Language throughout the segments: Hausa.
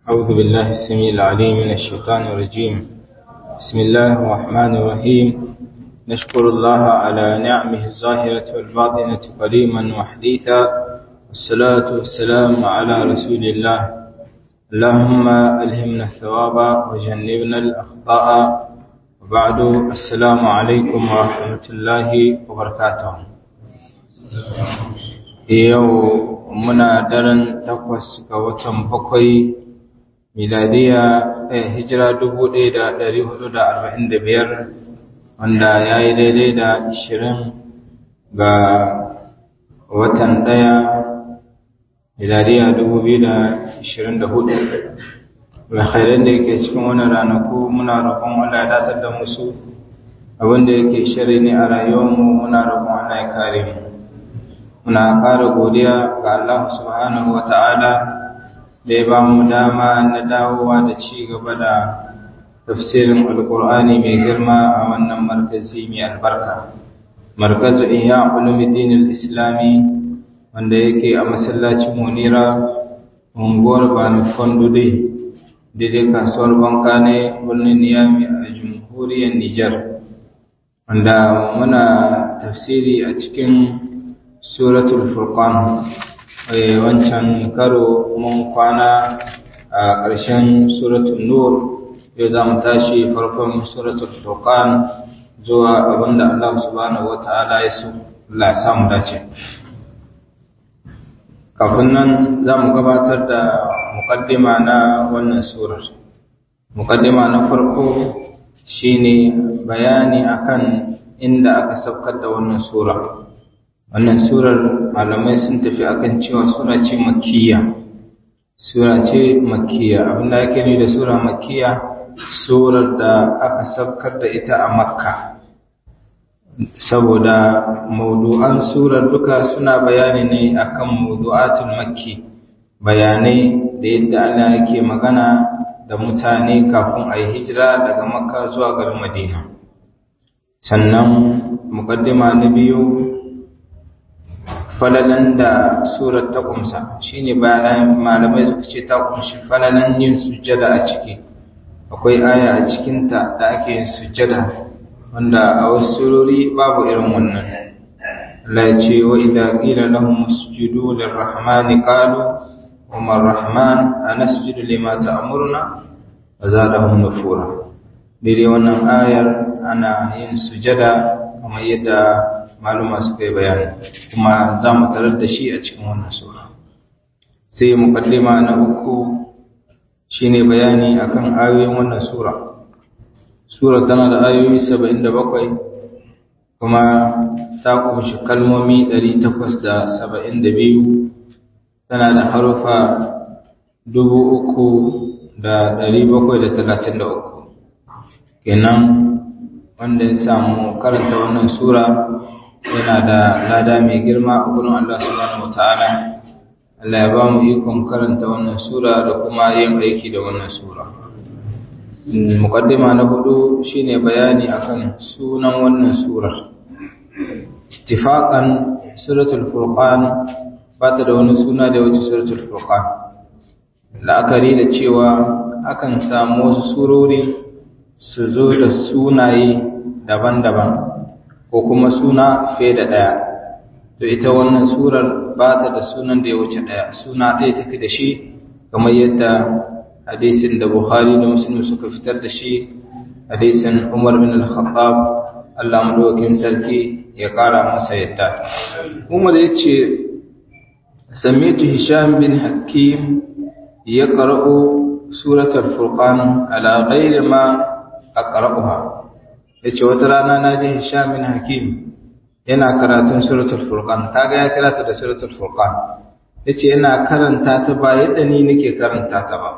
أعوذ بالله السميع العليم من الشيطان الرجيم بسم الله الرحمن الرحيم نشكر الله على نعمه الظاهرة والباطنة قديما وحديثا والصلاة والسلام على رسول الله اللهم ألهمنا الثواب وجنبنا الأخطاء وبعد السلام عليكم ورحمة الله وبركاته yau muna daren takwas ga watan bakwai miladiya eh, hijira dubu ɗaya da ɗari hudu da arba'in da biyar wanda ya yi daidai da ashirin ga watan ɗaya miladiya dubu biyu da ashirin da hudu alkhairan da yake cikin wani ranaku muna roƙon Allah ya datar da musu abinda yake shari ne a rayuwarmu muna roƙon Allah ya kare mu muna ƙara godiya ga Allah subhanahu wa ta'ala da ya ba mu dama na dawowa da ci gaba da tafsirin alkur'ani mai girma a wannan markazi mai albarka markazu iya ulumuddin islami wanda yake a masallacin munira unguwar bani fondude daidai kasuwar banka ne birnin niyami a jamhuriyar nijar wanda muna tafsiri a cikin suratul furqan wancan karo mun kwana a ƙarshen suratul nur yau za mu tashi farkon suratul furqan zuwa abinda Allah subhanahu wata'ala ya so Allah ya samu dace kafin nan za mu gabatar da muƙaddima na wannan surar muƙaddima na farko shine bayani akan inda aka saukar da wannan sura wannan surar malamai sun tafi akan cewa sura ce makkiya sura ce makkiya abinda ake nufi da sura makkiya surar da aka saukar da ita a makka saboda maudu'an surar duka suna bayani ne akan maudu'atul makki bayanai da yadda Allah yake magana da mutane kafin a yi hijira daga makka zuwa garin madina sannan mukaddima na biyu falalan da surar ta kumsa shine bayan malamai suka ce ta kunshi falalan yin sujjada a ciki akwai aya a cikinta da ake yin sujjada wanda a wasu surori babu irin wannan Allah ya ce wa idza qila lahum usjudu lirrahmani qalu wa man rahman anasjudu lima ta'muruna wa zadahum nufura dai wannan ayar ana yin sujjada kamar yadda maluma suka yi bayani kuma za mu tarar da shi a cikin wannan sura sai mukaddima na uku shine bayani akan ayoyin wannan sura sura tana da ayoyi 77 kuma ta kunshi kalmomi 872 tana da harufa 3733 kenan wanda ya samu karanta wannan sura yana da lada mai girma a gurin Allah subhanahu wataala Allah ya ba mu ikon karanta wannan sura da kuma yin aiki da wannan sura muqaddima na hudu shine bayani akan sunan wannan surar ittifaqan suratul furqan ba ta da wani suna da wace suratul furqan la'akari da cewa akan samu wasu surori su zo da sunaye daban-daban ko kuma suna fiye da ɗaya to ita wannan surar ba ta da sunan da ya wuce ɗaya suna ɗaya take da shi kamar yadda hadisin da bukhari da muslim suka fitar da shi hadisin umar bin al-khattab Allah madaukakin sarki ya ƙara masa yadda umar ya ce samitu hisham bin hakim ya qara'u suratul furqan ala ghairi ma aqra'uha ya ce wata rana na ji Hisham bin Hakim yana karatun suratul Furqan kaga ya kira ta da suratul Furqan yace yana karanta ta ba yadda ni nake karanta ta ba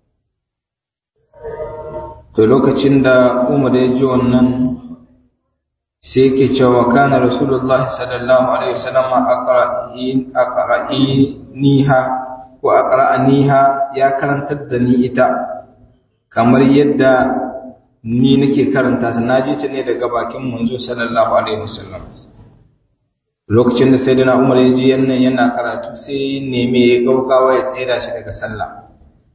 to lokacin da Umar ya ji wannan sai yake cewa kana Rasulullah sallallahu alaihi wasallam aqra'in aqra'iniha ko aqra'aniha ya karantar da ni ita kamar yadda ni nake karanta ta naji ta ne daga bakin manzo sallallahu alaihi wasallam lokacin da sayyidina Umar ya ji yannan yana karatu sai neme ya gaugawa ya tsira shi daga sallah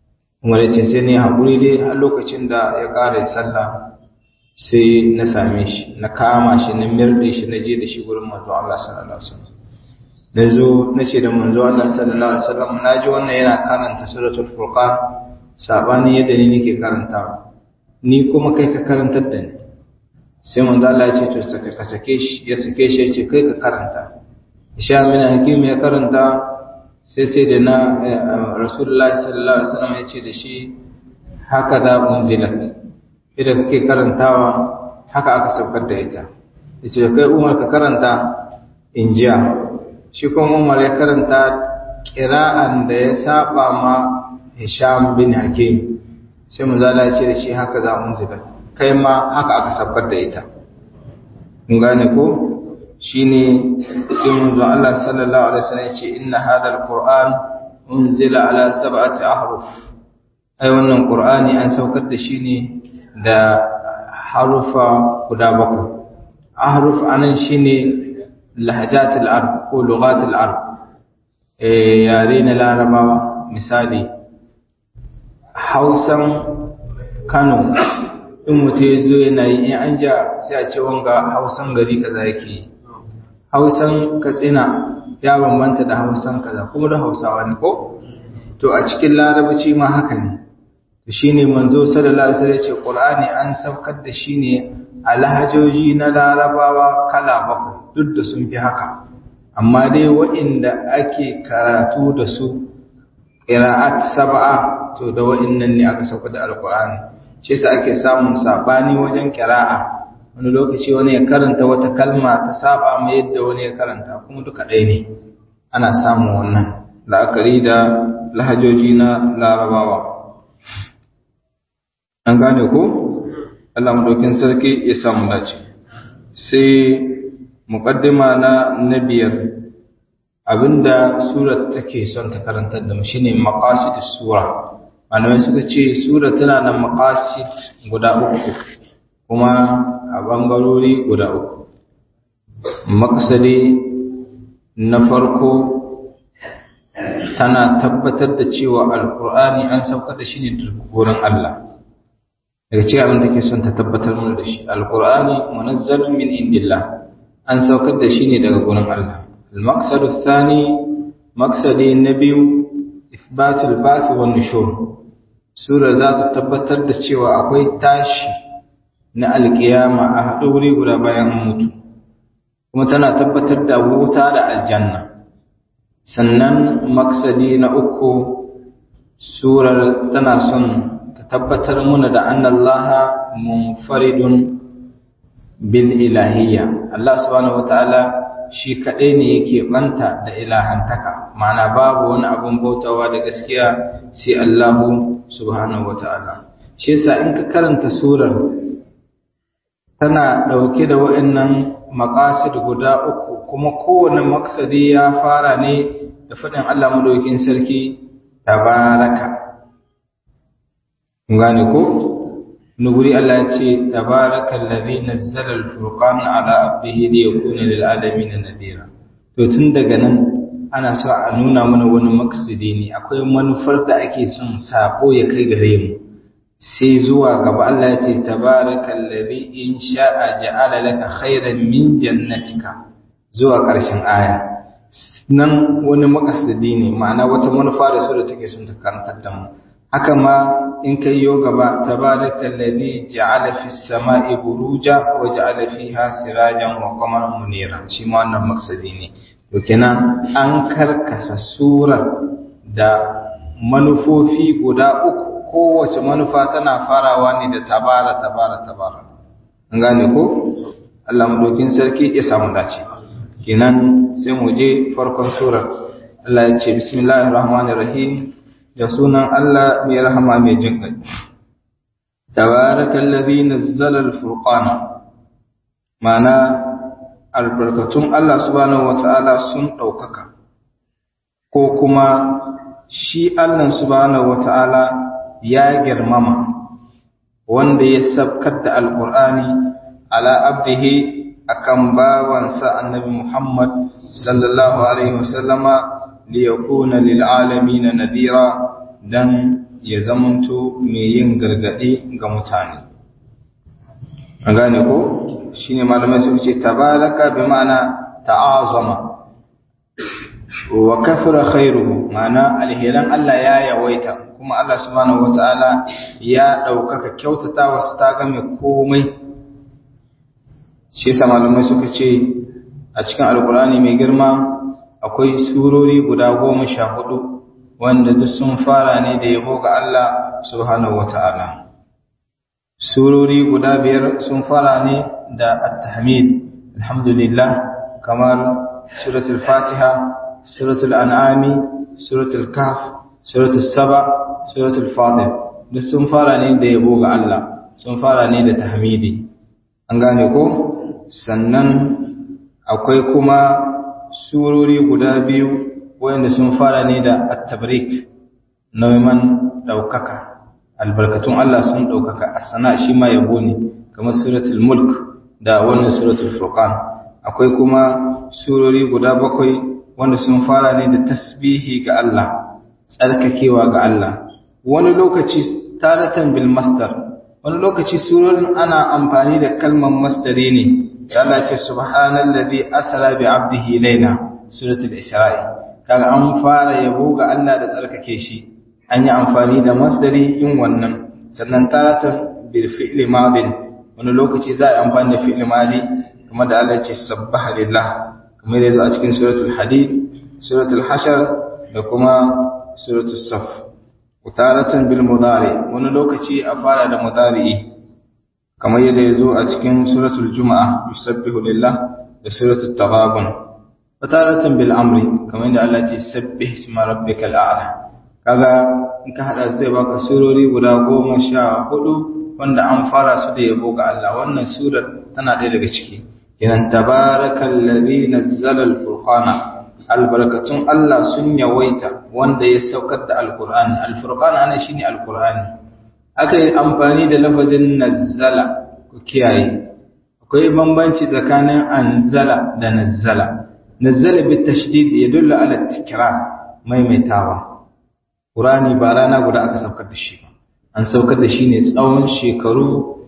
umar ya ce sai ne haƙuri dai har lokacin da ya ƙara sallah sai na same shi na kama shi na mirɗe shi na je da shi wurin manzo Allah sallallahu alaihi wasallam na zo na ce da manzo Allah sallallahu alaihi wasallam na ji wannan yana karanta suratul furqan sabani yadda ni nake karantawa ni kuma kai ka karantar da ni sai manzo Allah ya ce to saka ka sake shi ya sake shi ya ce kai ka karanta Isha bin Hakim ya karanta sai sai da na Rasulullahi sallallahu alaihi wasallam ya ce da shi haka da unzilat idan kake karantawa haka aka saukar da ita yace kai Umar ka karanta injiya shi kuma Umar ya karanta qira'an da ya saba ma Hisham bin Hakim sai manzo Allah ya ce da shi haka za unzilat kai ma haka aka saukar da ita kun gane ko shine sai manzo Allah sallallahu alaihi wasallam yace inna hadha alquran unzila ala sab'ati ahruf ai wannan qur'ani an saukar da shi ne da harufa guda bakwai ahruf anan shine lahajatul arab ko lughatul arab eh yare na larabawa misali hausan kano in mutum ya zo yana yi in an ja sai a ce wanga hausan gari kaza yake yi hausan katsina ya bambanta da hausan kaza kuma da hausawa ne ko to a cikin larabaci ma haka ne to shine manzo sallallahu alaihi wasallam ce qur'ani an saukar da shi ne a lahajoji na larabawa kala bakwai duk da sun fi haka amma dai waɗanda ake karatu da su qira'at sab'a to da waɗannan ne aka saukar da alqur'ani shi yasa ake samun sabani wajen qira'a wani lokaci wani ya karanta wata kalma ta saba mai yadda wani ya karanta kuma duka ɗaya ne ana samun wannan la'akari da lahajoji na larabawa an gane ko Allah madaukin sarki ya samu dace sai muqaddima na na biyar abinda surar take son ta karantar da mu shine maqasidus sura malamai suka ce sura tana da maqasid guda uku kuma a bangarori guda uku maksadi na farko tana tabbatar da cewa alkur'ani an saukar da shi ne daga gurin Allah daga cikin abin da ke son ta tabbatar mana da shi alkur'ani munazzalun min indillah an saukar da shi ne daga gurin Allah al-maqsadu thani maqsadi na biyu ithbatul ba'th wan nushur sura za ta tabbatar da cewa akwai tashi na alkiyama a haɗu wuri guda bayan mutu kuma tana tabbatar da wuta da aljanna sannan maksadi na uku surar tana son ta tabbatar muna da annallaha munfaridun bil ilahiyya Allah subhanahu wataala shi kaɗai ne yake banta da ilahantaka ma'ana babu wani abun bautawa da gaskiya sai Allahu subhanahu wataala shi yasa in ka karanta surar tana ɗauke da wa'annan maƙasid guda uku kuma kowane maksadi ya fara ne da faɗin Allah madaukin sarki tabaraka gane ko nuguri Allah ya ce tabaraka allazi nazzala al-furqan ala abdihi liyakuna lil alamin nadira to tun daga nan ana so a nuna mana wani maksidi ne akwai manufar da ake son sako ya kai gare mu sai zuwa gaba Allah ya ce tabarakal ladhi in sha'a ja'ala laka khairan min jannatika zuwa ƙarshen aya nan wani makasidi ne ma'ana wata manufa da su da take son ta karantar da mu haka ma in kai yo gaba tabarakal ladhi ja'ala fis sama'i buruja wa ja'ala fiha sirajan wa qamaran munira shi ma wannan maksidi ne to kenan an karkasa surar da manufofi guda uku kowace manufa tana farawa ne da tabara tabara tabara an gane ko Allah madaukin sarki ya samu dace kenan sai mu je farkon surar Allah ya ce bismillahir rahmanir rahim da sunan Allah mai rahama mai jin kai tabarakallazi nazzala al-furqana mana albarkatun Allah subhanahu wataala sun daukaka ko kuma shi Allah subhanahu wataala ya girmama wanda ya sabkar da alkur'ani ala abdihi akan bawansa annabi Muhammad sallallahu alaihi wasallama li yakuna lil alamin nadira dan ya zamanto mai yin gargadi ga mutane an gane ko shine malamai suka ce tabaraka bi ma'ana ta'azama wa kafara khairuhu ma'ana alheran Allah ya yawaita kuma Allah subhanahu wataala ya daukaka kyautata wasu ta game komai shi yasa malamai suka ce a cikin alkur'ani mai girma akwai surori guda goma sha hudu wanda duk sun fara ne da yabo ga Allah subhanahu wataala surori guda biyar sun fara ne da at-tahmid alhamdulillah kamar suratul fatiha suratul an'ami suratul kahf suratul saba suratul fatir duk sun fara ne da yabo ga Allah sun fara ne da tahmidi an gane ko sannan akwai kuma surori guda biyu wanda sun fara ne da at-tabrik nauman daukaka albarkatun Allah sun daukaka as-sana shi ma yabo ne kamar suratul mulk da wannan suratul furqan akwai kuma surori guda bakwai wanda sun fara ne da tasbihi ga Allah tsarkakewa ga Allah wani lokaci taratan bil masdar wani lokaci surorin ana amfani da kalmar masdari ne Allah ce subhanallazi asra bi abdihi layla suratul isra'i kaga an fara yabo ga Allah da tsarkake shi an yi amfani da masdari in wannan sannan taratan bil fi'li madin wani lokaci za a yi amfani da fi'li madi kamar da Allah ce sabbaha lillah kamar da a cikin suratul hadid suratul hashar da kuma suratul saf utaratan bil mudari wani lokaci a fara da mudari'i kamar yadda yazo a cikin suratul juma'a yusabbihu lillah da suratul taghabun utaratan bil amri kamar yadda Allah ce sabbih isma rabbikal a'la kaga in ka hada zai baka surori guda goma sha hudu wanda an fara su da yabo ga Allah wannan surar tana ɗaya daga ciki kenan tabarakallazi nazzala al-furqana albarkatun Allah sun yawaita wanda ya saukar da alkur'ani alfurqan ana shine alkur'ani aka yi amfani da lafazin nazzala ku kiyaye akwai bambanci tsakanin anzala da nazzala nazzala bi tashdid yadullu ala tikrar maimaitawa qur'ani ba rana guda aka saukar da shi an saukar da shi ne tsawon shekaru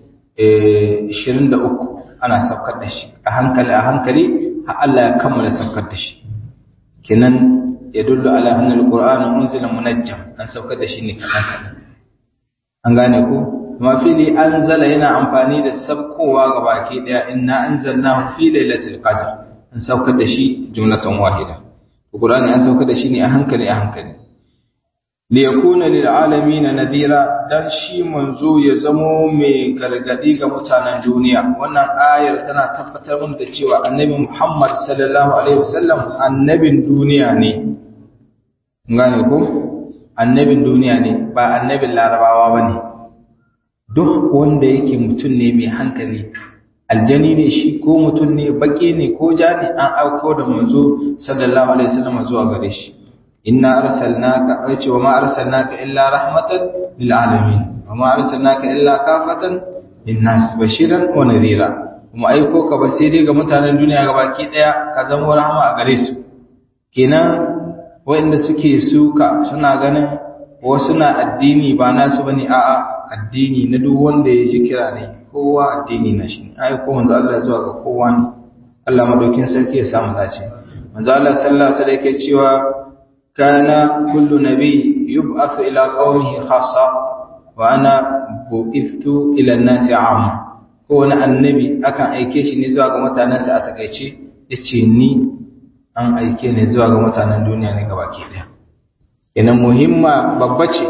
23 ana saukar da shi a hankali a hankali har Allah ya kammala saukar da shi kenan ya dullu ala annal qur'ana unzila munajjam an saukar da shi ne kadan kadan an gane ko kuma fili anzala yana amfani da sabkowa ga baki daya inna anzalnahu fi lailatul qadr an saukar da shi jumlatan wahida qur'ani an saukar da shi ne a hankali a hankali li yakuna lil alamin nadira dan shi manzo ya zamo mai gargadi ga mutanen duniya wannan ayar tana tabbatar mana da cewa annabi Muhammad sallallahu alaihi wasallam annabin duniya ne ngane ko annabin duniya ne ba annabin larabawa bane duk wanda yake mutum ne mai hankali aljani ne shi ko mutum ne baki ne ko jani an auko da manzo sallallahu alaihi wasallam zuwa gare shi inna arsalnaka aice wa ma arsalnaka illa rahmatan lil alamin wa ma arsalnaka illa kafatan linnas bashiran wa nadhira kuma aiko ka ba sai dai ga mutanen duniya gabaki daya ka zama rahama a gare su kenan waɗanda suke suka suna ganin wasu na addini ba nasu bane a'a addini na duk wanda ya ji kira ne kowa addini na shi aiko manzo Allah zuwa ga kowa ne Allah madaukin sarki ya samu dace manzo Allah sallallahu alaihi wasallam yake cewa كان كل نبي يبعث إلى قومه خاصة وأنا بعثت إلى الناس عامة كون النبي أكن أيكيش نزوى غمتا ناس أتكيشي يتشيني أن أيكي نزوى غمتا الدنيا نقباكي ده yana muhimma babba ce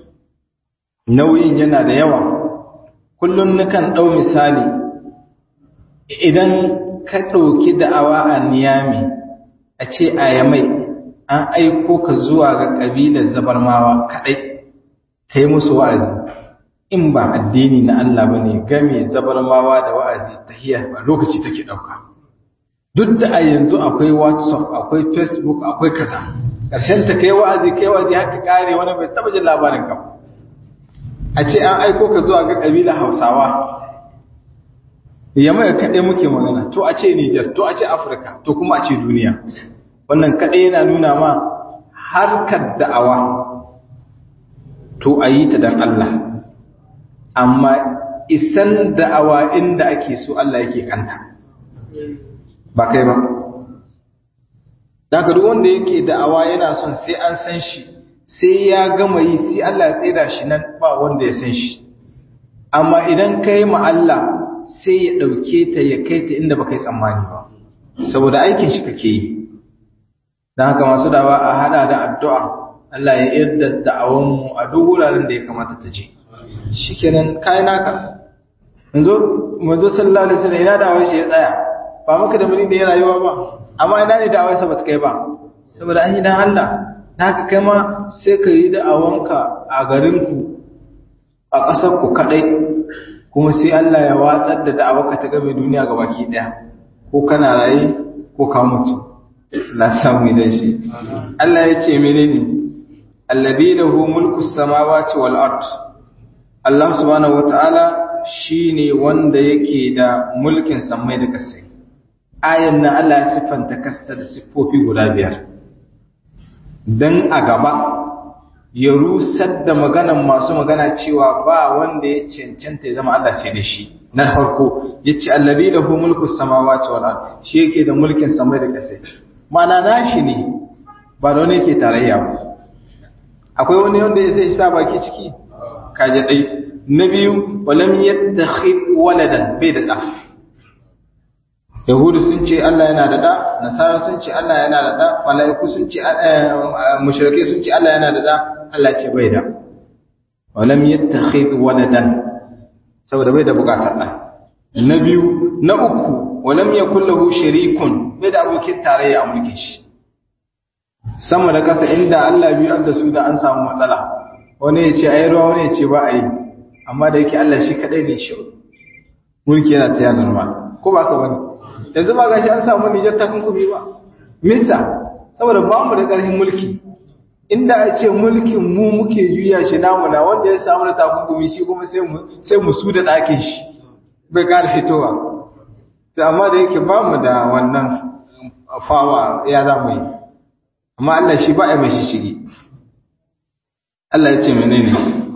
nauyin yana da yawa kullum nukan ɗau misali idan ka ɗauki da'awa a niyami a ce a yamai an aiko ka zuwa ga ƙabilar zabarmawa kaɗai ka yi musu wa'azi in ba addini na Allah ba ne game zabarmawa da wa'azi ta hiyar ba lokaci take ɗauka duk da a yanzu akwai whatsapp akwai facebook akwai kaza ƙarshen ta kai wa'azi kai wa'azi haka ƙare wani bai taɓa jin labarin ka a ce an aiko ka zuwa ga ƙabilar hausawa yamma kaɗai muke magana to a ce niger to a ce afirka to kuma a ce duniya wannan kaɗai yana nuna ma harkar da'awa to a yi ta don Allah amma isan da'awa inda ake so Allah yake kanta ba kai ba daga duk wanda yake da'awa yana son sai an san shi sai ya gama yi sai Allah ya tsira shi nan ba wanda ya san shi amma idan kai ma Allah sai ya ɗauke ta ya kai ta inda baka yi tsammani ba saboda aikin shi kake yi don haka masu dawa a hada da addu'a Allah ya yarda da'awanmu a duk wuraren da ya kamata ta je shikenan kai naka yanzu manzo sallallahu alaihi wasallam ina da'awar shi ya tsaya ba maka da mulki da ya rayuwa ba amma ina ne da'awar sa bata kai ba saboda an yi dan Allah haka kai ma sai ka yi da'awanka a garin ku a ƙasar ku kadai kuma sai Allah ya watsar da da'awarka ta game duniya ga baki daya ko kana raye ko ka mutu la samu idan shi Allah ya ce menene alladhi lahu mulku samawati wal ard Allah subhanahu wataala shine wanda yake da mulkin samai da kasai ayan nan Allah ya siffanta kasa da siffofi guda biyar dan a gaba ya rusar da maganan masu magana cewa ba wanda ya cancanta ya zama Allah sai da shi na farko yace allazi lahu mulku samawati wal ard shi yake da mulkin samai da kasai mana nashi ne ba da wani yake tarayya ba akwai wani wanda ya sai sa baki ciki kaje dai na biyu walam yattakhid waladan bai da da yahudu sun ce Allah yana da da nasara sun ce Allah yana da da malaiku sun ce mushrike sun ce Allah yana da da Allah ce bai da walam yattakhid waladan saboda bai da bukatar da na biyu na uku walam yakul lahu sharikun bai da abokin tarayya a mulkin shi sama da kasa inda Allah biyu an da su da an samu matsala wani ya ce ayi ruwa wani ya ce ba a yi amma da yake Allah shi kadai ne shi mulki yana ta normal ko ba ka bane yanzu ba gashi an samu Nijar ta kunkumi ba misa saboda ba mu da ƙarfin mulki inda a ce mulkin mu muke juya shi namu na wanda ya samu da takunkumi shi kuma sai mu sai mu su da ɗakin shi bai ƙara fitowa to amma da yake ba mu da wannan fawa ya za mu yi amma Allah shi ba ya mai shishigi Allah ya ce menene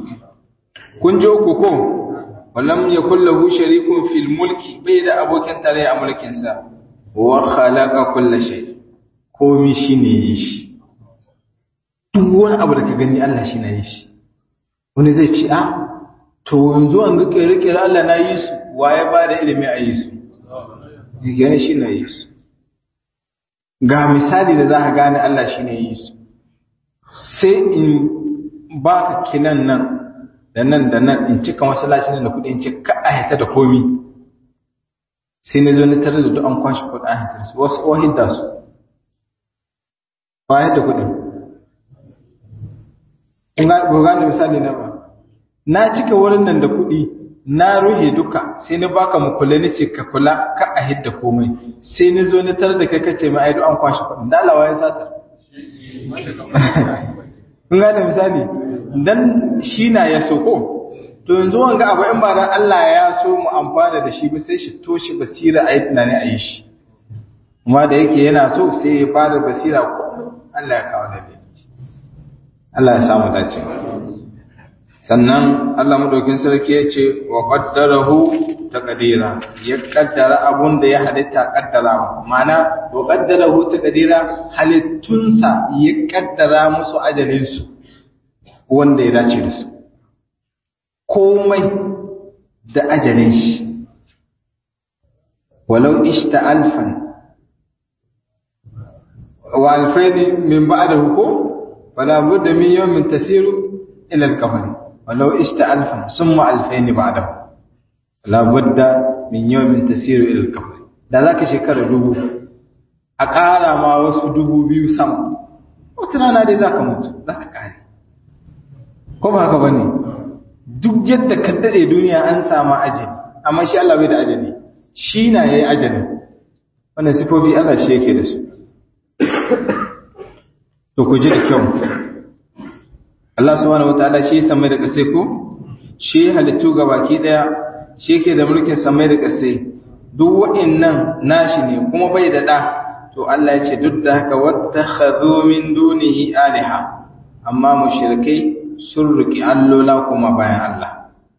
kun ji uku ko walam yakul lahu sharikun fil mulki bai da abokin tare a mulkin sa wa khalaqa kulla shay komi shine yi shi duk wani abu da ka gani Allah shi na yi shi wani zai ce a to yanzu an ga kere-kere Allah na yi su waye ba da ilimi a yi su gani shi na yi su ga misali da za ka gane Allah shi ne yi su sai in ba ka kinan nan da nan da nan in cika masallacin da kuɗi in ce ka a hita da komi sai na zo na tare da duk an kwashe kuɗi a hita su wasu wahin da su ba da kuɗin ba gane misali na ba na cika wurin nan da kuɗi na ruhe duka sai na baka mu kula ni ce ka kula ka a hidda komai sai ni zo ni tar da kai kace mai aido an kwashi kuɗin da Allah ya sata kun gane misali dan shi na ya so ko to yanzu wanga abu in ba dan Allah ya so mu amfana da shi ba sai shi toshe basira ayi tunani a yi shi kuma da yake yana so sai ya fara basira ko Allah ya kawo da Allah ya samu dace sannan Allah madaukin sarki ya ce wa qaddarahu taqdira ya kaddara abun da ya halitta kaddarawa ma'ana wa qaddarahu taqdira halittunsa ya kaddara musu ajalin su wanda ya dace da su komai da ajalin shi walau ishta alfan wa alfaini min ba'dahu ko fala budda min yawmin tasiru ila al-qabr ولو اشت ألفا ثم ألفين بعده لا بد من يوم تسير إلى القبر da za ka shekara dubu a ƙara ma wasu dubu biyu sama wata rana dai za ka mutu za ka ƙare ko ba haka ba ne duk yadda ka daɗe duniya an samu ajali amma shi Allah bai da ajali shi na ya yi ajali wannan sifofi Allah shi yake da su to ku ji da kyau Allah subhanahu wataala shi samai da kasai ko shi halittu baki daya shi yake da mulkin samai da kasai duk wa'annan nashi ne kuma bai da da to Allah ya ce duk da haka wattakhadhu min dunihi alaha amma mushrikai sun riƙi allola kuma bayan Allah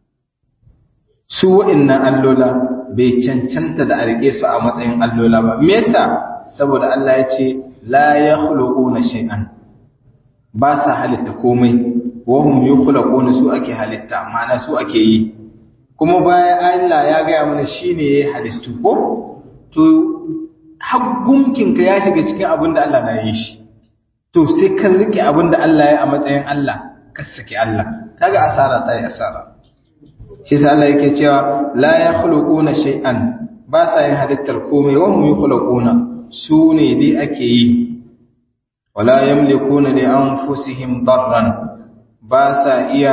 su wa'innan allola bai cancanta da a riƙe su a matsayin allola ba me yasa saboda Allah ya ce la yakhluquna shay'an ba sa halitta komai wa hum yukhlaquna su ake halitta ma'ana su ake yi kuma bayan Allah ya gaya mana shine yayi halittu ko to haggunkinka ya shiga cikin abin da Allah na yi shi to sai kan rike abin da Allah ya a matsayin Allah ka saki Allah kaga asara ta yi asara shi sa Allah yake cewa la yakhluquna shay'an ba sa yin halittar komai wa hum yakhluquna su ne dai ake yi wala yamlikuna li anfusihim darran ba sa iya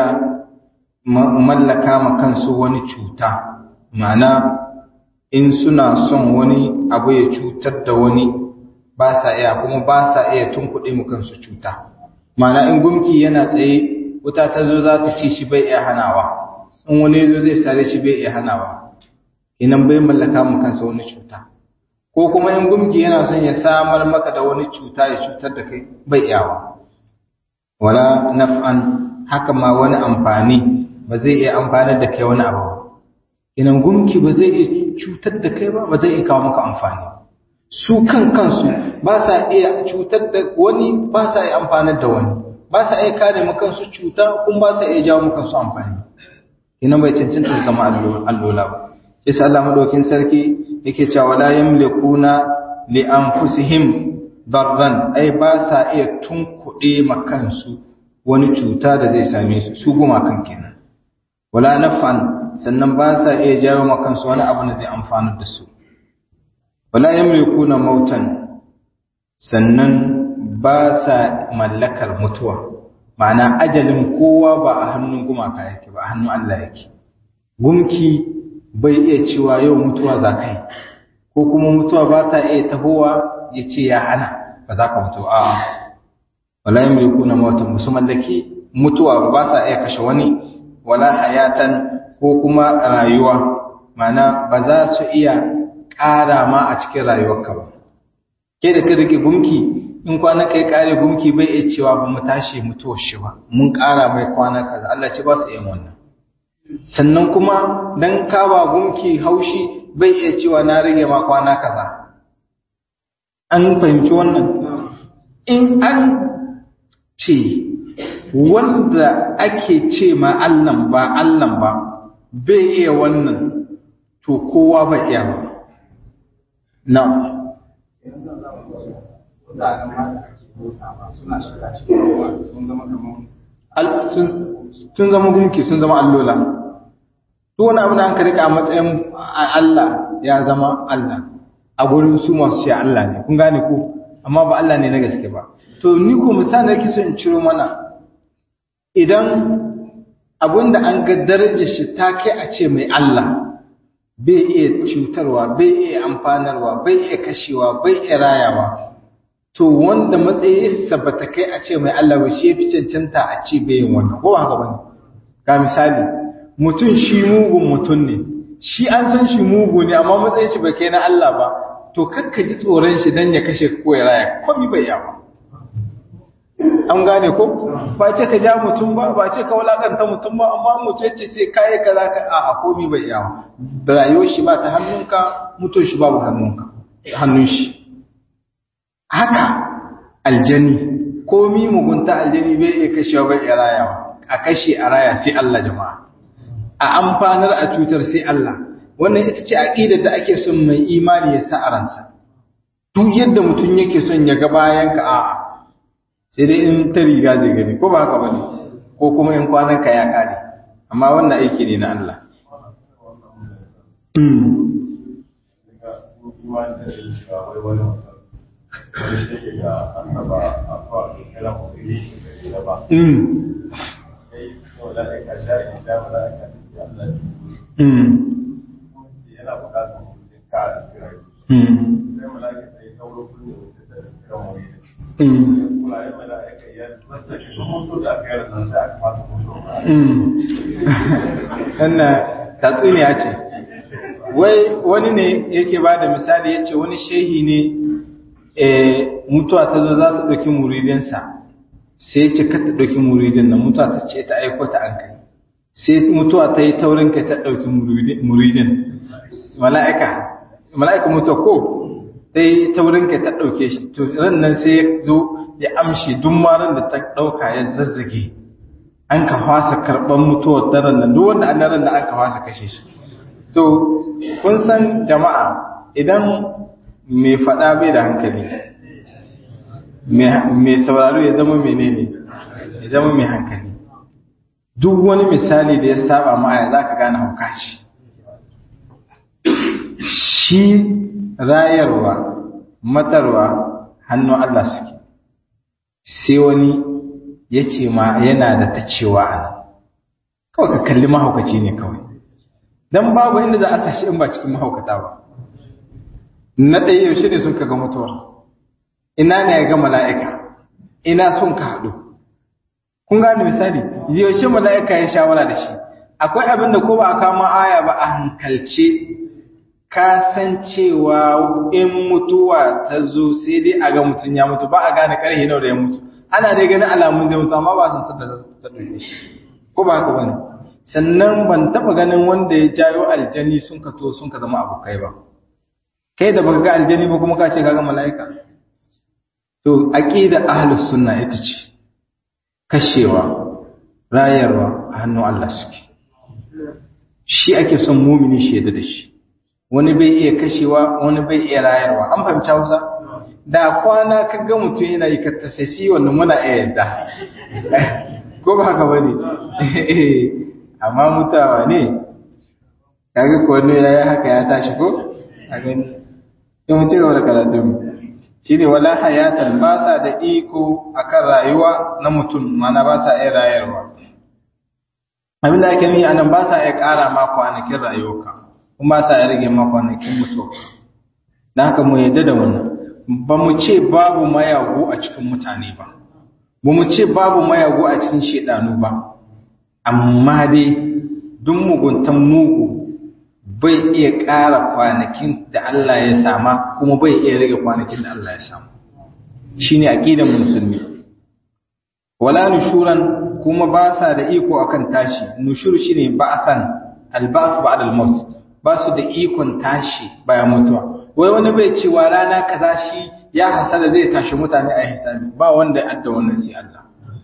mallaka ma kansu wani cuta ma'ana in suna son wani abu ya cutar da wani ba sa iya kuma ba sa iya tunkuɗe mu kansu cuta mana in gumki yana tsaye wuta ta zo za ta ci shi bai iya hanawa in wani zo zai sare shi bai iya hanawa inan bai mallaka mu kansa wani cuta ko kuma in gumki yana son ya samar maka da wani cuta ya cutar da kai bai iyawa wala naf'an haka ma wani amfani ba zai iya amfanar da kai wani abu ba inan gumki ba zai iya cutar da kai ba ba zai iya kawo maka amfani su kan kansu ba sa iya cutar da wani ba sa iya amfanar da wani ba sa iya kare maka kansu cuta kuma ba sa iya jawo maka su amfani ina bai cancanta zama allola ba yasa Allah madaukin sarki yake cewa la yamlikuna li anfusihim darran ai ba sa iya tunkuɗe makansu wani cuta da zai same su su guma kan kenan wala naf'an sannan ba sa iya jawo makansu wani abu da zai amfana da su wala yamlikuna mautan sannan ba sa mallakar mutuwa ma'ana ajalin kowa ba a hannun gumaka yake ba a hannun Allah yake gumki bai iya cewa yau mutuwa za ka yi ko kuma mutuwa ba ta iya tahowa ya ce ya hana ba za ka mutu a wala yamlikuna mautan musu mallaki mutuwa ba sa iya kashe wani wala hayatan ko kuma rayuwa mana ba za su iya ƙara ma a cikin rayuwarka ba ke da ka rike gumki in kwana kai kare gumki bai iya cewa ba mu tashi mutuwar shi ba mun ƙara mai kwana kaza Allah ce ba su yin wannan sannan kuma dan kawa gumki haushi bai iya cewa na rage ma kwana kaza an fahimci wannan in an ce wanda ake ce ma Allahn ba Allahn ba bai iya wannan to kowa ba iya ba na sun zama gunki sun zama allola duk wani abu da an rika a matsayin Allah ya zama Allah a gurin su masu ce Allah ne kun gane ko amma ba Allah ne na gaske ba to ni ko misali yake so in ciro mana idan abinda an ga darajar shi ta kai a ce mai Allah bai iya cutarwa bai iya amfanarwa bai iya kashewa bai iya rayawa to wanda matsayinsa ba ta kai a ce mai Allah ba shi ya fi cancanta a ce bai yin wannan ko haka bane ga misali mutum shi mugun mutum ne shi an san shi mugu ne amma matsayin shi bai kai na Allah ba to kakka ji tsoron shi dan ya kashe ko ya raya komai bai yawa an gane ko ba ce ka ja mutum ba ba ce ka walakanta mutum ba amma mutum ce ce kai kaza ka a komai bai yawa rayuwar shi ba ta hannunka mutum shi babu hannunka hannun shi haka aljani komi mugunta aljani bai iya kashewa bai iya rayawa a kashe a raya sai Allah jama'a a amfanar a cutar sai Allah wannan ita ce aqidar da ake son mai imani ya sa a ransa duk yadda mutum yake son ya ga bayan ka a'a sai dai in ta riga zai gani ko ba haka bane ko kuma in kwanan ka ya kare amma wannan aiki ne na Allah Wannan tatsuniya ce. Wai wani ne yake ba da misali ya ce wani shehi ne mutuwa ta zo za ta ɗauki muridinsa sai ce ka ta ɗauki muridin nan mutuwa ta ce ta aiko ta an kai sai mutuwa ta yi taurin kai ta ɗauki muridin mala'ika mala'ika mutuwa ko ta yi taurin kai ta ɗauke shi to ran nan sai ya zo ya amshi duk maran da ta ɗauka ya zazzage an ka fasa karɓar mutuwar daren nan duk wanda an daren da an ka fasa kashe shi to kun san jama'a idan mai faɗa bai da hankali mai sauraro ya zama menene ya zama mai hankali duk wani misali da ya saba ma'aya za ka gane hauka ce shi rayarwa matarwa hannun Allah suke sai wani ya ce ma yana da ta cewa a nan kawai ka kalli mahaukaci ne kawai don babu inda za a sashi in ba cikin mahaukata ba na ɗaya yaushe ne sun ka ga mutuwa ina ne ya ga mala'ika ina sun ka haɗu kun gane misali yaushe mala'ika ya shawara da shi akwai abin da ko ba a kama aya ba a hankalce ka san cewa in mutuwa ta zo sai dai a ga mutum ya mutu ba a gane ƙarfi nawa da ya mutu ana dai ganin alamun zai mutu amma ba san sadda ta ɗauke shi ko ba haka bane sannan ban taɓa ganin wanda ya jayo aljani sun ka to sun ka zama abokai ba kai da baka ga aljani ba kuma ka ce kaga mala'ika to aqida ahlus sunna ita ce kashewa rayarwa a hannun Allah suke shi ake son mumini shaida da shi wani bai iya kashewa wani bai iya rayarwa an fahimci Hausa da kwana ka ga mutum yana yi kattasasi wannan muna iya yadda ko ba haka bane amma mutawa ne kaga ko wani yayi haka ya tashi ko a gani in mutum gaba da karatun shine wala hayatan ba sa da iko akan rayuwa na mutum mana ba sa iya rayarwa abin da ake nuni anan ba sa iya ƙara ma kwanakin rayuwarka kuma ba sa iya rage ma kwanakin mutuwa dan haka mu yadda da wannan ba mu ce babu mayagu a cikin mutane ba ba mu ce babu mayagu a cikin shedanu ba amma dai duk muguntan mugu bai iya ƙara kwanakin da Allah ya sama kuma bai iya rage kwanakin da Allah ya sama shine aqidan musulmi wala nushuran kuma ba sa da iko akan tashi nushur shine ba'athan alba'th ba'da al-maut ba su da ikon tashi bayan mutuwa wai wani bai cewa rana kaza shi ya hasala zai tashi mutane a hisabi ba wanda ya adda wannan sai Allah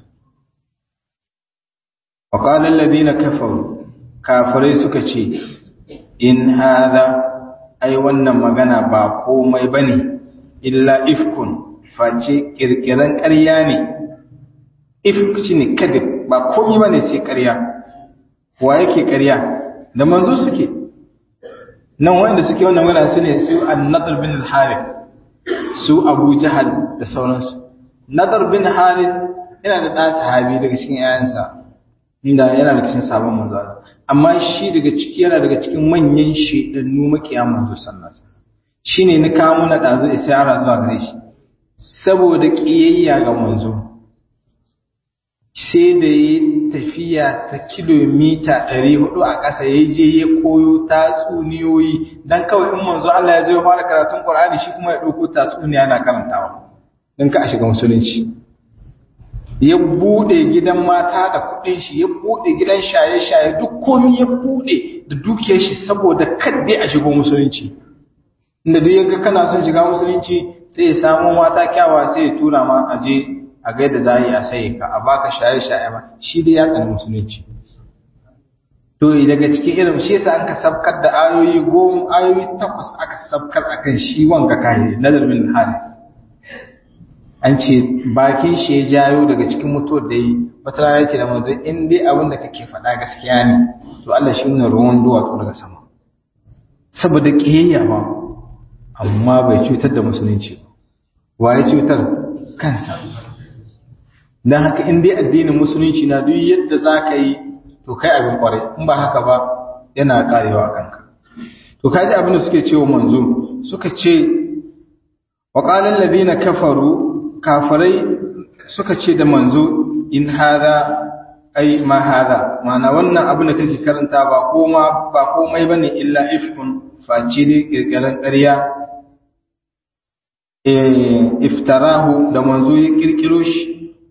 wa qala alladhina kafaru kafirai suka ce in hada ai wannan magana ba komai bane illa ifkun face kirkiran ƙarya ne ifk shine kadib ba komai bane sai ƙarya wa yake ƙarya da manzo suke nan wanda suke wannan magana su ne su an-nadr bin al-harith su abu jahal da sauransu nadr bin harith yana da ɗa sahabi daga cikin 'ya'yansa inda yana da cikin sabon manzo amma shi daga ciki yana daga cikin manyan shedannu makiya manzo sallallahu alaihi wasallam shine ni kawo na dazu isara zuwa gare shi saboda kiyayya ga manzo sai da yi tafiya ta kilomita 400 a ƙasa ya je ya koyo tatsuniyoyi dan kawai in manzo Allah ya zo ya fara karatun Qur'ani shi kuma ya dauko tatsuniya yana karantawa dan ka a shiga musulunci ya bude gidan mata da kudin shi ya bude gidan shaye-shaye duk komai ya bude da dukiyar shi saboda kadde a shigo musulunci inda duk yaga kana son shiga musulunci sai ya samu mata kyawa sai ya tura ma a je a gaida za a sai ka a baka shaye-shaye ba shi dai ya tsani musulunci to daga cikin irin shi yasa an ka sabkar da ayoyi goma ayoyi takwas aka sabkar akan shi wanga kai nazar bin haris an ce bakin shi ya jayo daga cikin mutuwar da yi wata rana ce da manzo in dai abin da kake faɗa gaskiya ne to Allah shi ne ruwan duwatsu daga sama saboda kiyayya ba amma bai cutar da musulunci wa ya cutar kansa dan haka in dai addinin musulunci na duk yadda za ka yi to kai abin kwarai in ba haka ba yana karewa kanka to kaji abin da suke cewa manzo suka ce wa qala alladhina kafaru kafirai suka ce da manzo in hada ai ma hada mana wannan abu da kake karanta ba koma ba komai bane illa ifkun face ne kirkiran ƙarya eh iftarahu da manzo ya kirkiro shi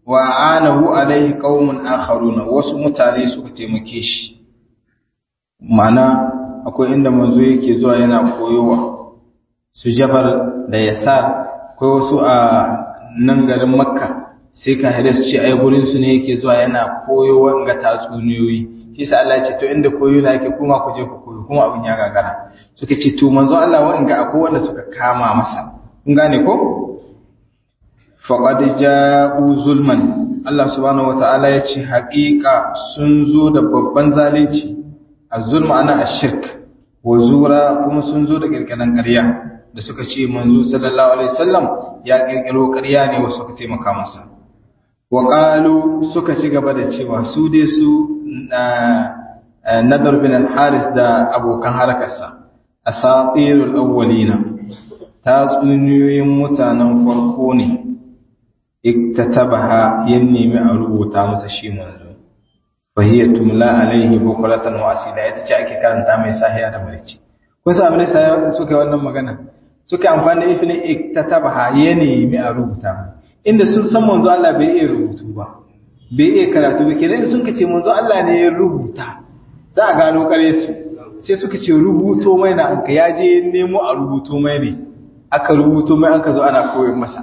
wa anahu alaihi qaumun akharuna wasu mutane suka taimake shi ma'ana akwai inda manzo yake zuwa yana koyowa su jabar da yasar akwai wasu a nan garin makka sai ka hada su ce ai gurin su ne yake zuwa yana koyowa ga tatsuniyoyi shi sa Allah ya ce to inda koyo na yake kuma ku je ku koyo kuma abin ya gagara suka ce to manzo Allah wa ga akwai wanda suka kama masa kun gane ko faqad ja'u zulman Allah subhanahu wataala ya ce haƙiƙa sun zo da babban zalunci az-zulm ana ash-shirk wa zura kuma sun zo da kirkiran ƙarya da suka ce manzo sallallahu alaihi wasallam ya kirkiro ƙarya ne wasu suka taimaka masa wa qalu suka ci gaba da cewa su dai su nadar bin al-haris da abokan harkarsa asatirul awwalina tatsuniyoyin mutanen farko ne iktatabaha ya nemi a rubuta masa shi manzo fa hiya tumla alaihi bukratan wa asila ita ce ake karanta mai sahiya da marici kun sa abin da suka yi wannan magana suka amfani da ifin iktatabaha ya nemi a rubuta inda sun san manzo Allah bai iya rubutu ba bai iya karatu ba kenan sun kace manzo Allah ne ya rubuta za a gano kare su sai suka ce rubuto mai na anka ya je nemo a rubuto mai ne aka rubuto mai aka zo ana koyon masa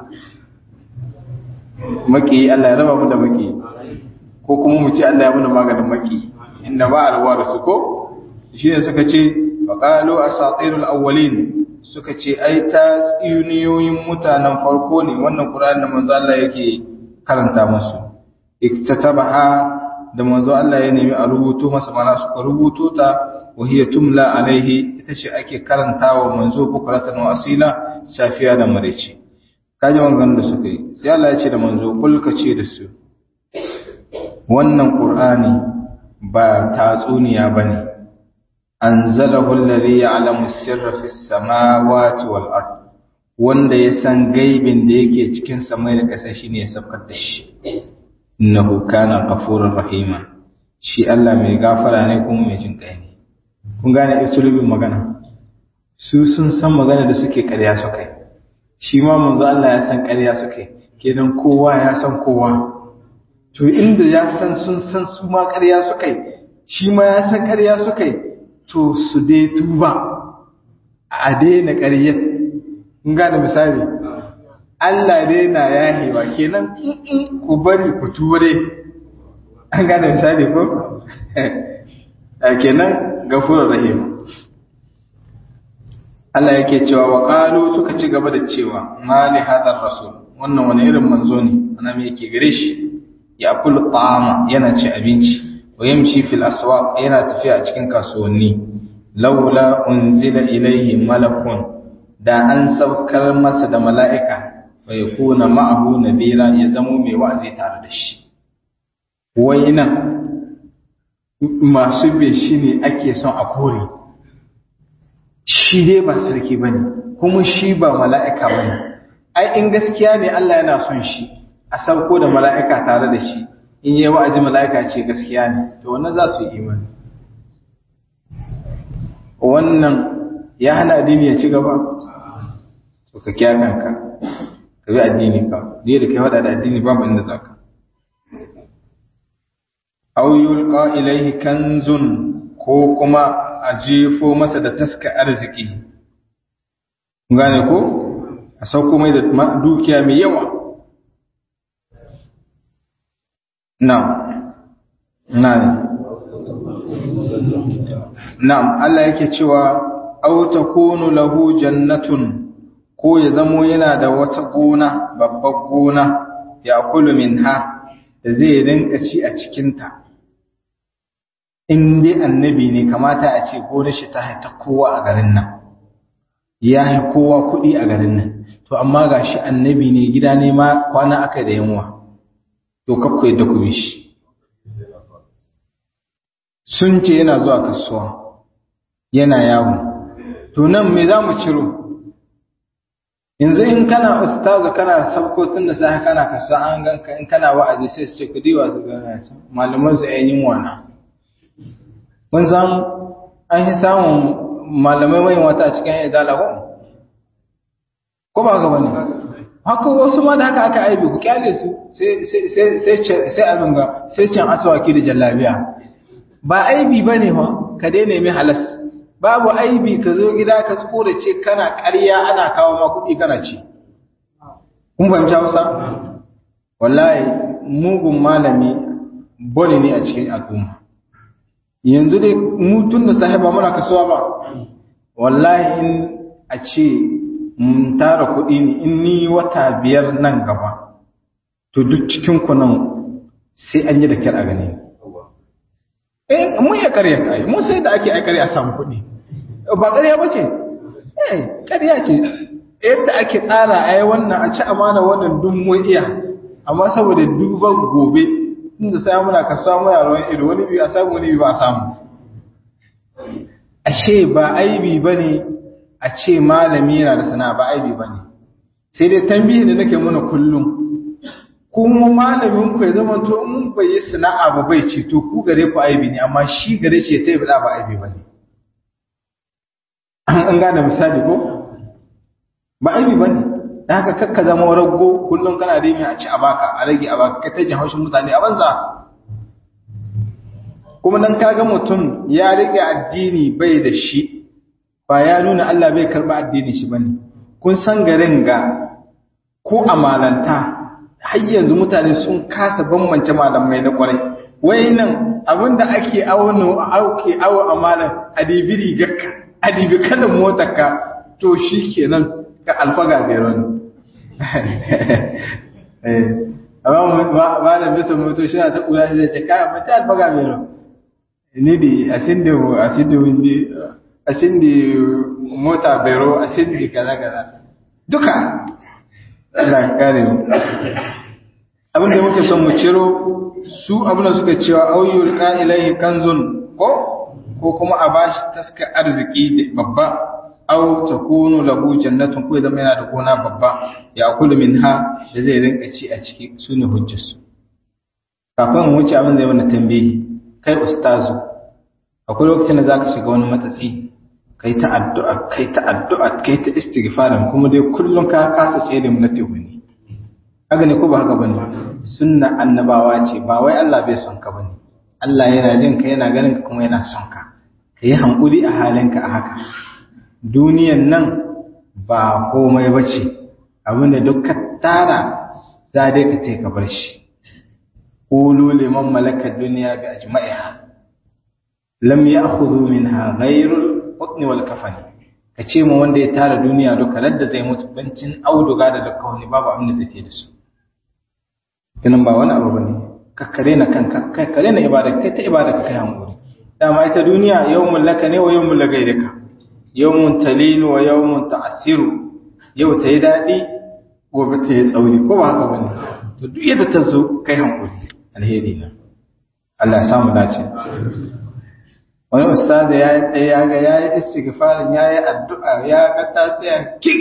maki Allah ya raba mu da maki ko kuma mu ce Allah ya muna maganin maki inda ba alwa da su ko shi ne suka ce faqalu asatirul awwalin suka ce ai ta tsiniyoyin mutanen farko ne wannan Qur'ani da manzo Allah yake karanta musu iktatabaha da manzo Allah ya nemi a rubuto masa mana suka rubuto ta wa hiya tumla alaihi ita ce ake karantawa manzo bukratan wa asila safiya da maraice kaji wangan da suka yi sai Allah ya ce da manzo kul ka ce da su wannan Qur'ani ba tatsuniya bane anzalahu alladhi ya'lamu sirra fis samawati wal ard wanda ya san gaibin da yake cikin samai da ƙasa shine ya saukar da shi innahu kana ghafurur rahima shi Allah mai gafara ne kuma mai jin kai ne kun gane isulubin magana su sun san magana da suke ƙarya su kai shi ma manzo Allah ya san ƙarya su kai kenan kowa ya san kowa to inda ya san sun san su ma ƙarya su kai shi ma ya san ƙarya su kai to su dai tuba a daina ƙaryar kun gane misali Allah dai na yahewa kenan ku bari ku ture an gane misali ko kenan gafurur rahim Allah yake cewa wa qalu suka ci gaba da cewa mali hadar rasul wannan wani irin manzo ne ana me yake gare shi ya kullu ta'ama yana ci abinci wa yamshi fil aswaq yana tafiya a cikin kasuwanni laula unzila ilayhi malakun da an saukar masa da mala'ika bai kuna ma'ahu nadira ya zamo mai wa'azi tare da shi wai nan masu bin shi ne ake son a kore shi dai ba sarki ba ne kuma shi ba mala'ika ba ne ai in gaskiya ne Allah yana son shi a sauko da mala'ika tare da shi in yi wa'azi mala'ika ce gaskiya ne to wannan za su yi imani wannan ya hana addini ya ci gaba to ka kiya kanka ka bi addini ka ne da kai hada da addini babu inda zaka aw yulqa ilayhi kanzun ko kuma a jefo masa da taska arziki gane ko a sauko mai da dukiya mai yawa na'am na'am na'am Allah yake cewa aw takunu lahu jannatun ko ya zamo yana da wata gona babbar gona ya kulu minha da zai rinka ci a cikinta in dai annabi ne kamata a ce gonar shi ta haita kowa a garin nan ya yi kowa kuɗi a garin nan to amma ga shi annabi ne gida ne ma kwana aka da yanwa to kakku yadda ku bi shi sun ce yana zuwa kasuwa yana yawo to nan me za mu ciro yanzu in kana ustazu kana sabko tun da sai kana kasuwa an ganka in kana wa'azi sai su ce ku diwa su gana can malaman su ainihin wana mun san an yi samun malamai mai wata a cikin izala ko ko ba ga bane haka wasu ma da haka aka aibi ku kyale su sai abin ga sai can asawaki da jallabiya ba aibi ba ne ka daina mai halas babu aibi ka zo gida ka tsuko da ce kana ƙarya ana kawo ma kuɗi kana ci kun fahimci hausa wallahi mugun malami bone ne a cikin al'umma yanzu dai mu tun da sahiba muna kasuwa ba wallahi in a ce mun tara kuɗi ne in ni wata biyar nan gaba to duk cikin ku nan sai an yi da kyar a gani eh mun ya ƙarya ta yi mun sai da ake aikari a samu kuɗi ba ƙarya ba ce eh ƙarya ce yadda ake tsara ai wannan a ci amana wannan duk mun iya amma saboda duban gobe inda sai muna ka samu yaron ido wani bi a samu wani bi ba a samu ashe ba aibi bane a ce malami yana da sana'a ba aibi bane sai dai tambihi da nake muna kullum kuma malamin ku ya zama to in bai yi sana'a ba bai ce to ku gare ku aibi ne amma shi gare shi ya tayi bada ba aibi bane an gane misali ko ba aibi bane da haka kakka zama raggo kullum kana remi a ci a baka a rage a baka kai ta jin haushin mutane a banza kuma dan kaga mutum ya rike addini bai da shi ba ya nuna Allah bai karba addini shi bane kun san garin ga ko amalanta har yanzu mutane sun kasa bambance malamai na kwarai wai nan abinda ake auno auke awo amalan adibi rigarka adibi kalan motarka to shikenan ka alfaga beron eh amma ba da bisa moto shi ta kula zai ce kai mace alfaga beron ni di asinde asinde windi asinde mota bero asinde kaza kaza duka Allah ya kare mu abin da muke son mu ciro su abin da suka cewa auyul ka ilaihi kanzun ko ko kuma a bashi taska arziki babba aw takunu lahu jannatun ko zama yana da gona babba ya kulu minha da zai rinka ci a ciki sune hujjarsu kafin mu wuce abin da ya mana tambayi kai ustazu akwai lokacin da zaka shiga wani matsatsi kai ta addu'a kai ta addu'a kai ta istighfarin kuma dai kullum ka kasa tsere mu na tehuni haka ne ko ba haka bane sunna annabawa ce ba wai Allah bai son ka bane Allah yana jin ka yana ganin ka kuma yana son ka kai hankuri a halinka a haka duniyan nan ba komai bace abinda duk ka tara za dai ka tai ka bar shi qulu liman malaka dunya bi ajma'iha lam ya'khudhu minha ghayrul qutni wal kafani ka ce mu wanda ya tara duniya duka ladda zai mutu bancin auduga da dukkan wani babu abin da zai te da su kinan ba wani abu bane ka kare na kanka kai kare na ibada kai ta ibada ka kai hankuri dama ita duniya yawmul laka ne wa yawmul lagairika yawmun talinu wa yawmun ta'siru yau ta yi daɗi gobe ta yi tsauri ko ba haka bane to duk yadda ta zo kai hankuri alheri na Allah ya samu dace wani ustaz ya yi tsaye ya ga ya yi istighfarin ya yi addu'a ya ga ta tsaya kik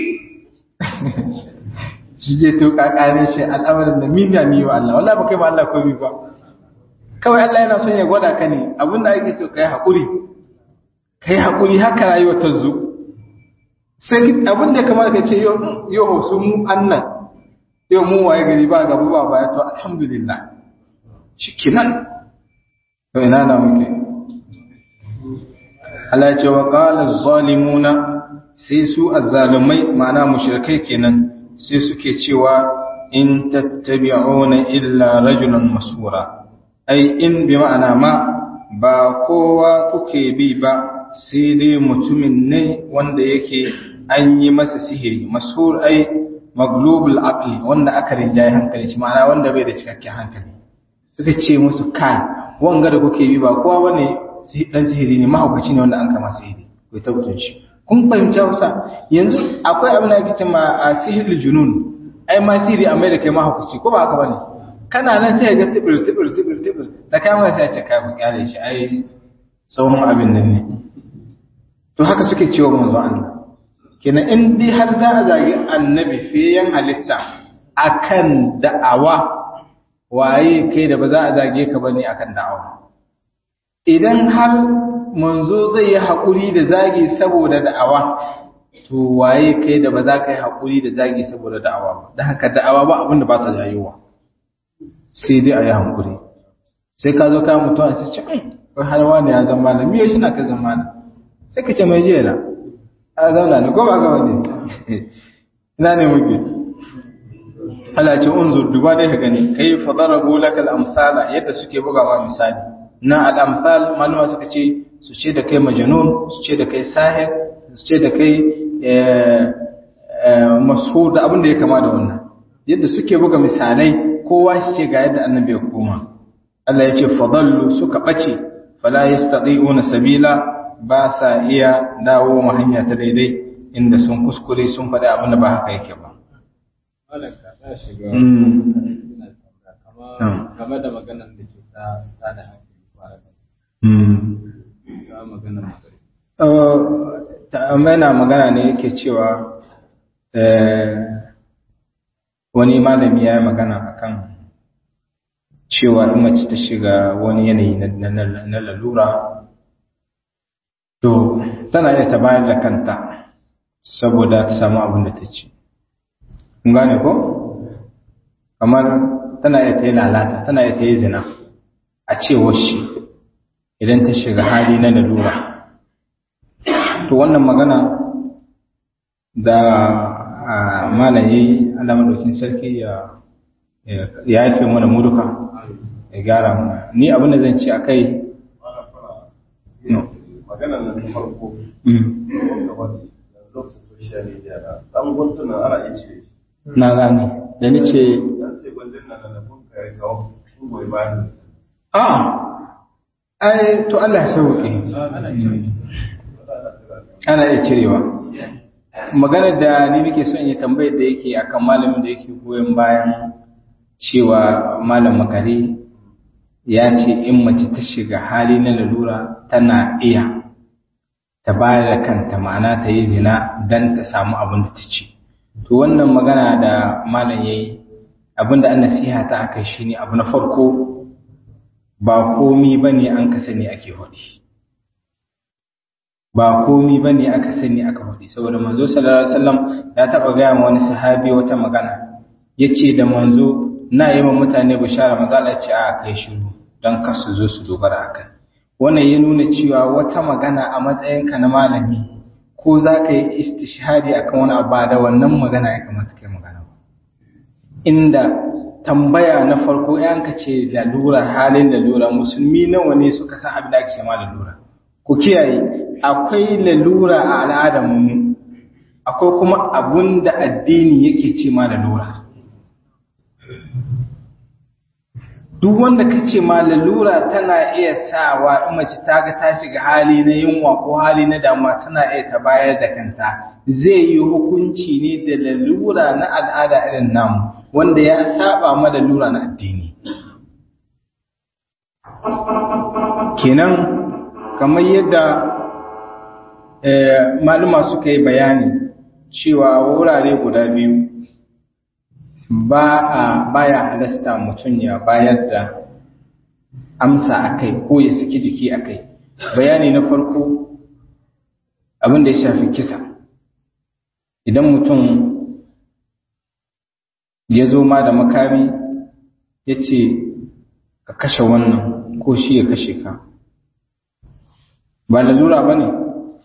shi je to kakare shi al'amarin da min ni wa Allah wallahi ba kai ma Allah komai ba kawai Allah yana son ya gwada ka ne abin da ake so kai hakuri kai hakuri haka rayuwa ta zo sai abin da kamar ka ce yau yau su mu annan yau mu waye gari ba gabu ba baya to alhamdulillah shikenan to ina na muke Allah ya ce wa qala zalimuna sai su azzalumai ma'ana mushrikai kenan sai suke cewa in tattabi'una illa rajulan masura ai in bi ma'ana ma ba kowa kuke bi ba sai dai mutumin ne wanda yake an yi masa sihiri mashhur ai maglubul aqli wanda aka rinjaye hankali shi ma'ana wanda bai da cikakken hankali suka ce musu kai wanga da kuke bi ba kowa bane dan sihiri ne mahaukaci ne wanda an kama sihiri ku tabbatar shi kun fahimci Hausa yanzu akwai abin da ake cewa a sihirul junun ai ma sihiri amma da kai mahaukaci ko ba haka bane kana nan sai ga tibir tibir tibir tibir da kama sai ce kai ku kyale shi ai tsohon abin nan ne to haka suke cewa manzo Allah kenan in dai har za a zagi annabi fiyen halitta akan da'awa waye kai da ba za a zage ka bane akan da'awa idan har manzo zai yi haƙuri da zagi saboda da'awa to waye kai da ba za ka yi haƙuri da zagi saboda da'awa ba don haka da'awa ba abin da ba ta jayowa sai dai a yi haƙuri sai ka zo kayan mutum a sai ce ai wai har wani ya zama da miyo shi na ka zama da sai ka ce mai jiya na a zauna ne ko ba ga wani ina ne muke Allah ce unzur duba dai ka gani kai fa darabu laka al-amsala yadda suke bugawa misali na al-amsal malama suka ce su ce da kai majnun su ce da kai sahir su ce da kai mashhur da abin da ya kama da wannan yadda suke buga misalai kowa shi ce ga yadda annabi ya koma Allah ya ce fadallu suka bace fala yastati'una sabila ba sa iya dawo ma hanya ta daidai inda sun kuskure sun faɗi abin da ba haka yake ba game da maganar da ke ta da hankali ta maganar yana magana ne yake cewa wani malami ya yi magana akan cewa in mace ta shiga wani yanayi na lalura to tana iya ta bayar da kanta saboda ta samu abin da ta ci kun gane ko kamar tana iya ta yi lalata tana iya ta yi zina a cewar shi idan ta shiga hali na lalura to wannan magana da malayi Allah madaukin sarki ya ya yafe mana mu duka ya gyara mu ni abin da zan ci akai no magana na ta farko lokacin social media na dan guntunan ana iya cire shi na gane da ni ce dan sai gwandun nan na kun kai kawo kun goyi bayan a ai to Allah ya sauke ana iya cirewa maganar da ni nake son yi tambayar da yake akan malamin da yake goyon bayan cewa malam makare ya ce in mace ta shiga hali na lalura tana iya ta bayar da kanta ma'ana ta yi zina don ta samu abin da ta ci to wannan magana da malam ya yi abin da an nasiha ta aka shi ne abu na farko ba komi ba ne an ka sani ake haɗi ba komi ba ne aka sani aka haɗi saboda manzo sallallahu alaihi wasallam ya taɓa gaya ma wani sahabi wata magana ya ce da manzo na yi wa mutane bishara magana ce a kai shiru don kar su zo su dogara a kai wannan ya nuna cewa wata magana a matsayinka na malami ko za ka yi istishhadi akan wani abu da wannan magana ya kamata kai magana ba inda tambaya na farko yan ka ce lalura halin lalura musulmi nawa ne suka san abin da ake ma lalura ku kiyaye akwai lalura a al'adar mu akwai kuma abun da addini yake ce ma lalura duk wanda ka ce ma lalura tana iya sawa in mace ta ga ta shiga hali na yunwa ko hali na damuwa tana iya ta bayar da kanta zai yi hukunci ne da lalura na al'ada irin namu wanda ya saba ma lalura na addini kenan kamar yadda maluma suka yi bayani cewa wurare guda biyu ba a baya halasta mutum ya bayar da amsa a kai ko ya saki jiki a kai bayani na farko abin da ya shafi kisa idan mutum ya zo ma da makami ya ce ka kashe wannan ko shi ya kashe ka ba lalura ba ne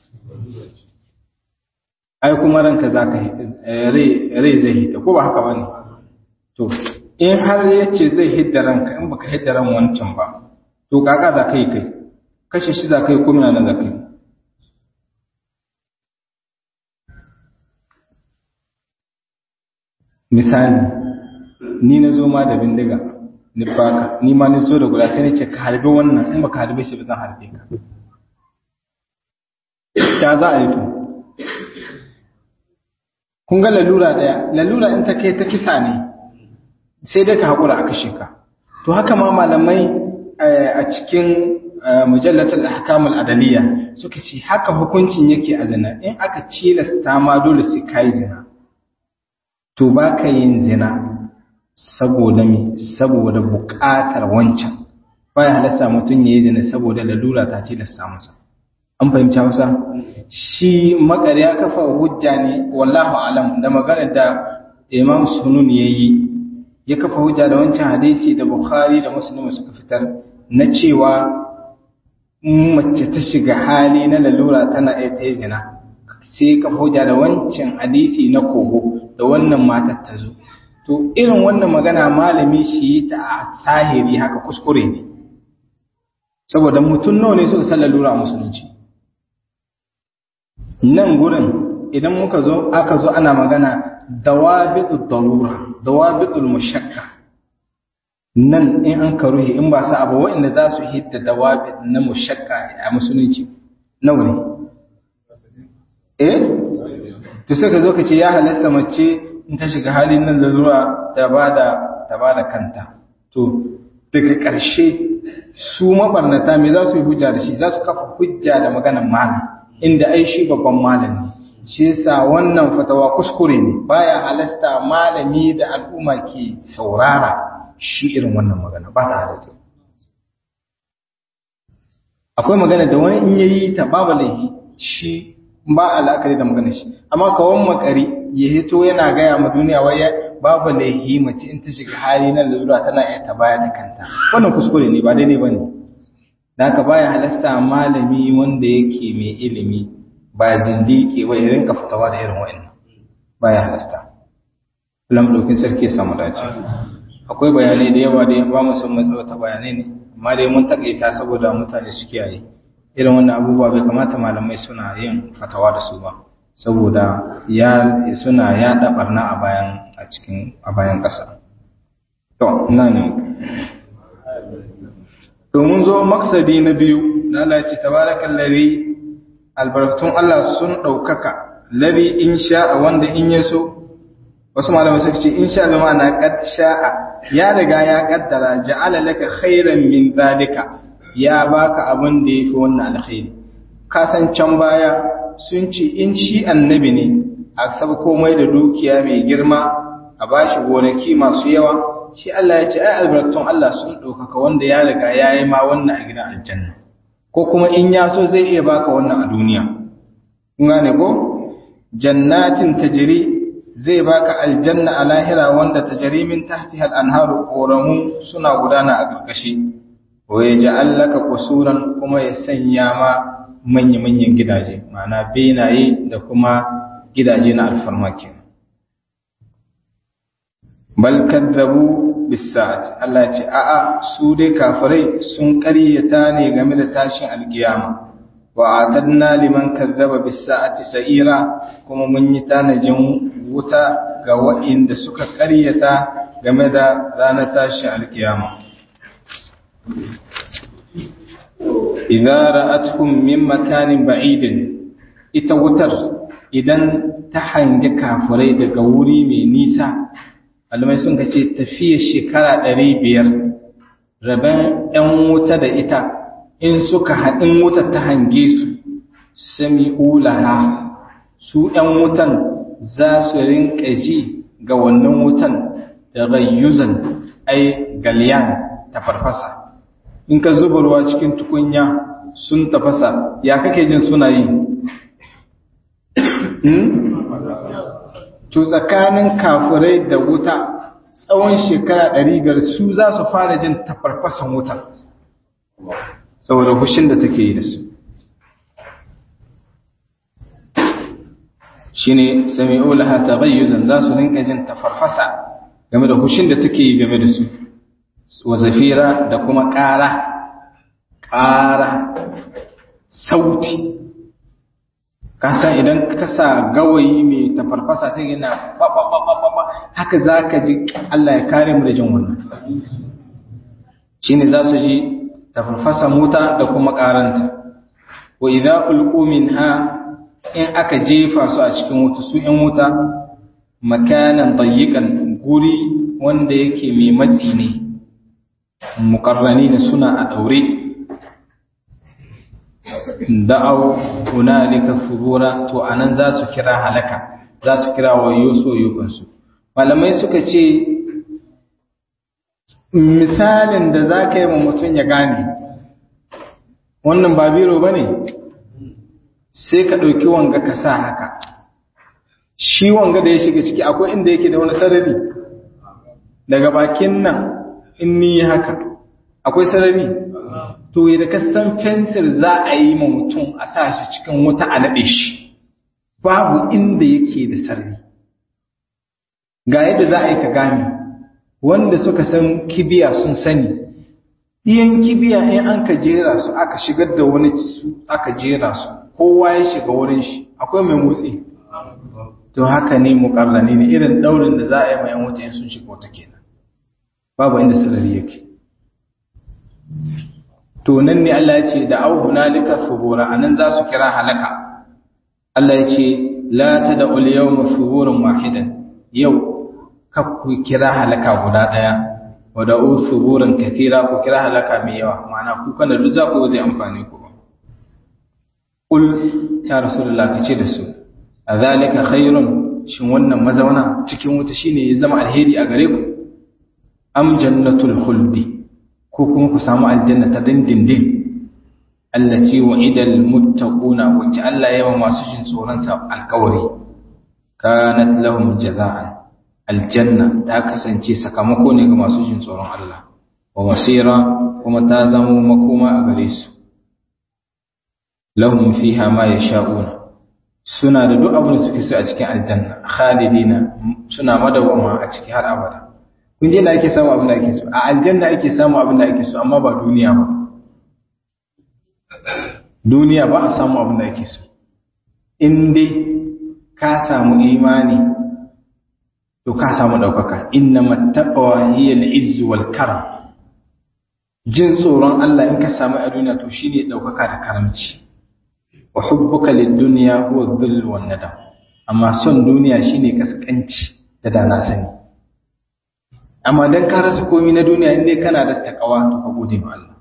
ai kuma ranka za ka rai zai hita ko ba haka ba ne to in har ya ce zai hidda ranka in baka hidda ran wancan ba to kaka za ka yi kai kashe shi za ka yi ko mina nan za ka yi misali ni na zo ma da bindiga ni baka ni ma ni zo da guda sai ni ce ka harbe wannan in baka harbe shi ba zan harbe ka ta za a yi to kun ga lalura daya lalura in ta kai ta kisa ne sai dai ka haƙura a kashe ka to haka ma malamai a cikin mujallatul ahkamul adaliya suka ce haka hukuncin yake a zina in aka cilasta ma dole sai kai zina to ba ka yin zina saboda me saboda buƙatar wancan baya halasta mutum ya yi zina saboda lalura ta tilasta masa an fahimci hausa shi makari ya kafa hujja ne wallahu alam da magana da imam sunun ya yi ya kafa hujja da wancan hadisi da bukhari da muslim suka fitar na cewa mace ta shiga hali na lalura tana iya ta yi zina sai kafa hujja da wancan hadisi na kogo da wannan matar ta zo to irin wannan magana malami shi ta a sahiri haka kuskure ne saboda mutum nawa ne suka san lalura a musulunci nan gurin idan muka zo aka zo ana magana dawabitul darura dawabitul mushakka nan in an karuhi in ba sa abu wa'anda za su hidda dawabit na mushakka a musulunci nawa ne eh to sai ka zo ka ce ya halasta mace in ta shiga halin nan lalura ta bada ta bada kanta to daga ƙarshe su mabarnata me za su yi hujja da shi za su kafa hujja da maganar malam inda ai shi babban malami shi yasa wannan fatawa kuskure ne baya halasta malami da al'umma ke saurara shi irin wannan magana ba ta halasta akwai magana da wani in yayi ta babu laihi shi ba al'akari da magana shi amma kawon makari ya hito yana gaya ma duniya waya babu laihi mace in ta shiga hali na lalura tana iya ta baya da kanta wannan kuskure ne ba daidai bane da haka baya halasta malami wanda yake mai ilimi ba zindiki ba ya rinka fitawa da irin wa'annan baya halasta Allah madaukin sarki ya samu dace akwai bayanai da yawa da ba mu son matsawa ta bayanai ne amma dai mun takaita saboda mutane su kiyaye irin wannan abubuwa bai kamata malamai suna yin fatawa da su ba saboda ya suna yaɗa barna a bayan a cikin a bayan ƙasa to ina ne to mun zo maksadi na biyu na lalace tabarakan lari albarkatun Allah sun ɗaukaka lari in sha'a wanda in ya so wasu malamai suka ce in sha bi ma'ana qad sha'a ya riga ya kaddara ja'ala laka khairan min zalika ya baka abin da yafi wannan alkhairi ka san can baya sun ce in shi annabi ne a sab komai da dukiya mai girma a bashi gonaki masu yawa shi Allah ya ce ai albarkatun Allah sun ɗaukaka wanda ya riga ya yi ma wannan a gidan aljanna ko kuma in ya so zai iya baka wannan a duniya kun gane ko jannatin tajri zai baka aljanna a lahira wanda tajri min tahtiha al-anharu qoramu suna gudana a karkashi wa yaj'al laka qusuran kuma ya sanya ma manya-manyan gidaje ma'ana benaye da kuma gidaje na alfarmaki bal kadzabu bis-sa'ati Allah ya ce a'a su dai kafirai sun ƙaryata ne game da tashin alkiyama wa atadna liman kazzaba bis-sa'ati sa'ira kuma mun yi tanajin wuta ga waɗanda suka ƙaryata game da ranar tashin alkiyama idza ra'atuhum min makanin ba'idin ita wutar idan ta hangi kafirai daga wuri mai nisa almai sun ce tafiya shekara ɗari biyar rabin ‘yan wuta da ita in suka haɗin wutar ta hange su sami ulaha su ‘yan wutan za su rinka ji ga wannan wutan da rayyuzan ai galiyan ta farfasa in ka zuba ruwa cikin tukunya sun tafasa ya kake jin suna yi to tsakanin kafirai da wuta tsawon shekara ɗari biyar su za su fara jin tafarfasan wuta saboda hushin da take yi da su shi ne sami'u laha taghayyuzan za su rinka jin tafarfasa game da hushin da take yi game da su wa zafira da kuma ƙara ƙara sauti kasan idan ka sa gawayi mai tafarfasa sai yana ba haka za ka ji Allah ya kare mu da jin wannan shi ne za su ji tafarfasa mota da kuma ƙaranta wa idza ulqu minha in aka jefa su a cikin wuta su ‘yan wuta makanan dayyikan guri wanda yake mai matsi ne mukarrani ne suna a ɗaure da'au hunalika furura to anan za su kira halaka za su kira wayo soyukansu malamai suka ce misalin da za ka yi wa mutum ya gane wannan ba biro ba ne sai ka ɗauki wanga ka sa haka shi wanga da ya shiga ciki akwai inda yake da wani sarari daga bakin nan in ni haka akwai sarari to da ka san fensir za a yi ma mutum a sa shi cikin wuta a naɗe shi babu inda yake da sarari ga yadda za a yi ka gane wanda suka san kibiya sun sani iyan kibiya in an ka jera su aka shigar da wani su aka jera su kowa ya shiga wurin shi akwai mai motsi to haka ne mukarrani ne irin daurin da za a yi mai yan wuta in sun shiga wata kenan babu inda sarari yake to nan ne Allah ya ce da au hunalika subura anan za su kira halaka Allah ya ce la tad'u al-yawma suburan wahidan yau ka ku kira halaka guda daya wa da'u suburan kathira ku kira halaka mai yawa ma'ana ku kana duk za ku zai amfani ku Kul ya Rasulullah ka ce da su, a zalika khairun shin wannan mazauna cikin wuta shine ya zama alheri a gare ku? Am jannatul khuldi ko kuma ku samu aljanna ta dindindin allati wa'idal muttaquna wacce Allah ya yi masu jin tsoron sa alkawari kanat lahum jaza'an aljanna ta kasance sakamako ne ga masu jin tsoron Allah wa masira kuma ta zama makoma a gare su lahum fiha ma yasha'una suna da duk abin da suke so a cikin aljanna khalidina suna madawama a ciki har abada kun je da ake samu abin da ake so a aljanna ake samu abin da ake so amma ba duniya ba duniya ba a samu abin da ake so in dai ka samu imani to ka samu daukaka inna mattaqwa hiya al-izz wal karam jin tsoron Allah in ka samu a duniya to shine daukaka da karamci wa hubbuka lid-dunya huwa dhill wan nadam amma son duniya shine kaskanci da dana sani amma dan ka rasa komai na duniya indai kana da takawa to ka gode ma Allah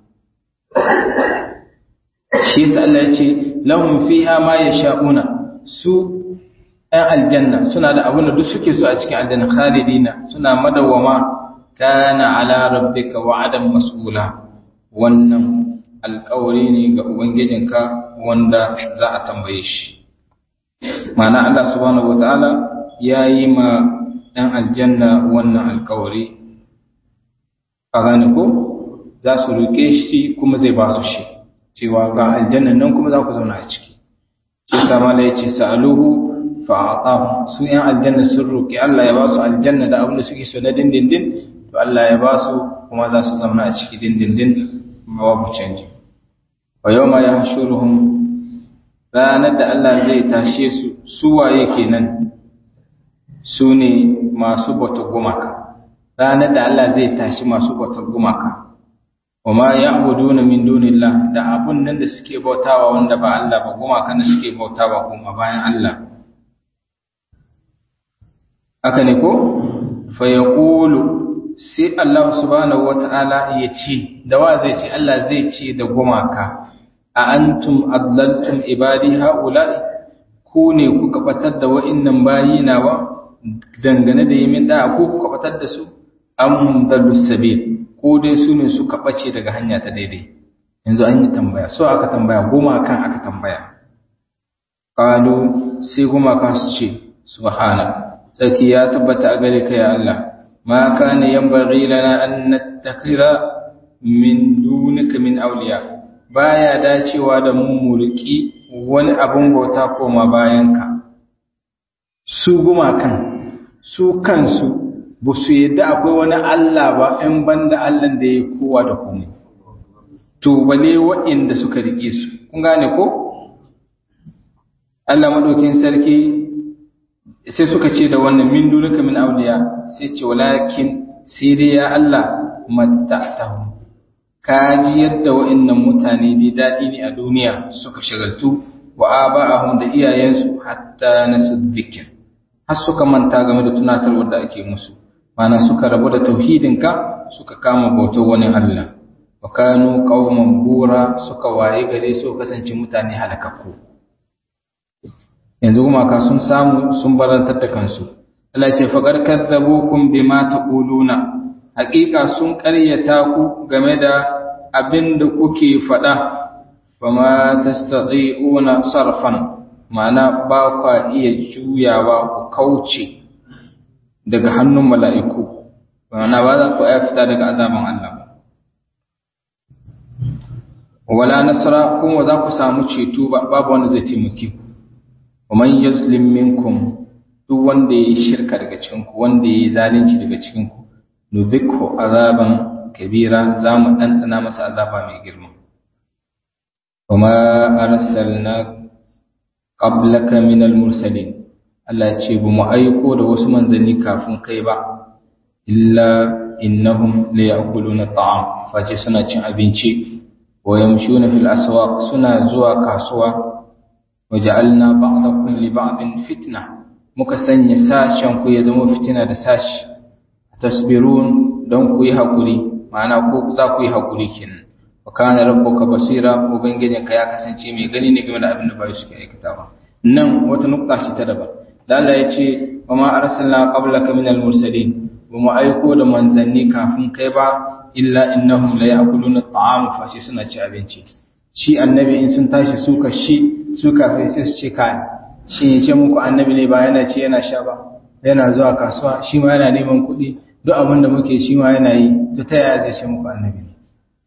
shi yasa Allah ya ce lahum fiha ma yasha'una su ɗan aljanna suna da abin da duk suke so a cikin aljanna khalidina suna madawama kana ala rabbika wa'adan mas'ula wannan alƙawari ne ga ubangijinka wanda za a tambaye shi ma'ana Allah subhanahu wataala ya yi ma ɗan aljanna wannan alƙawari a gane ko za su roƙe shi kuma zai ba su shi cewa ga aljannan nan kuma za ku zauna a ciki shi sama da ya ce sa'aluhu fa'atahu su ‘yan aljanna sun roƙi Allah ya ba su aljanna da abin da suke so na dindindin to Allah ya ba su kuma za su zama a ciki dindindin babu canji wa yau ma ya hashuruhum ranar da Allah zai tashe su su waye kenan su ne masu bautar gumaka ranar da Allah zai tashi masu bautar gumaka wa ma ya'buduna min dunillah da abun nan da suke bautawa wanda ba Allah ba gumaka da suke bautawa kuma bayan Allah haka ne ko fa yaqulu sai Allah subhanahu wata'ala ya ce da wa zai ce Allah zai ce da gumaka a antum adlaltum ibadi haula'i ku ne kuka batar da wa'annan bayi nawa dangane da yamin da ku kuka batar da su am dallus sabil ko dai su ne suka bace daga hanya ta daidai yanzu an yi tambaya so aka tambaya gumakan aka tambaya qalu sai gumaka su ce subhana tsaki ya tabbata a gare ka ya Allah ma kana yanbaghi lana an nattakhidha min dunika min awliya baya dacewa da mu mulki wani abun bauta koma bayanka su gumakan su kansu ba su yadda akwai wani Allah ba in banda Allah da ya kowa da komai to bale waɗanda suka rike su kun gane ko Allah madaukin sarki sai suka ce da wannan min dunuka min awliya sai ce walakin sai dai ya Allah matta'tahu kaji yadda wa'annan mutane dai dadi ne a duniya suka shagaltu wa aba'ahum da iyayensu hatta nasu dhikr har suka manta game da tunatarwar da ake musu mana suka rabu da tauhidinka suka kama bautar wani Allah wa kanu qauman bura suka waye gare su kasance mutane halakakku yanzu kuma ka sun samu sun barantar da kansu Allah ce faqad kadzabukum bima taquluna haƙiƙa sun ƙaryata ku game da abin da kuke faɗa fama tastati'una sarfan ma'ana ba kwa iya juyawa ku kauce daga hannun mala'iku ma'ana ba za ku iya fita daga azaban Allah ba wala nasara kuma za ku samu ceto babu wanda zai taimake ku wa man yazlim minkum duk wanda yayi shirka daga cikin ku wanda yayi zalunci daga cikin ku nubikhu azaban kabira zamu dandana masa azaba mai girma wama arsalna qablaka minal mursalin Allah ya ce bu mu aiko da wasu manzanni kafin kai ba illa innahum la ya'kuluna ta'am face suna cin abinci wa yamshuna fil aswaq suna zuwa kasuwa waja'alna ba'dakum li ba'din fitna muka sanya sashen ku ya zama fitina da sashi tasbirun don ku yi hakuri ma'ana ko za ku yi hakuri kenan wa kana rabbuka basira ubangijinka ya kasance mai gani ne game da abin da bai suke aikatawa nan wata nukta ce ta daban da Allah ya ce wa ma arsalna qablaka minal mursalin ba mu aiko da manzanni kafin kai ba illa innahum la ya'kuluna at'am fa shi suna ci abinci shi annabi in sun tashi suka shi suka sai sai su ce kai shi ya ce muku annabi ne ba yana ci yana sha ba yana zuwa kasuwa shi ma yana neman kuɗi duk abin da muke shi ma yana yi to ta yaya zai ce muku annabi ne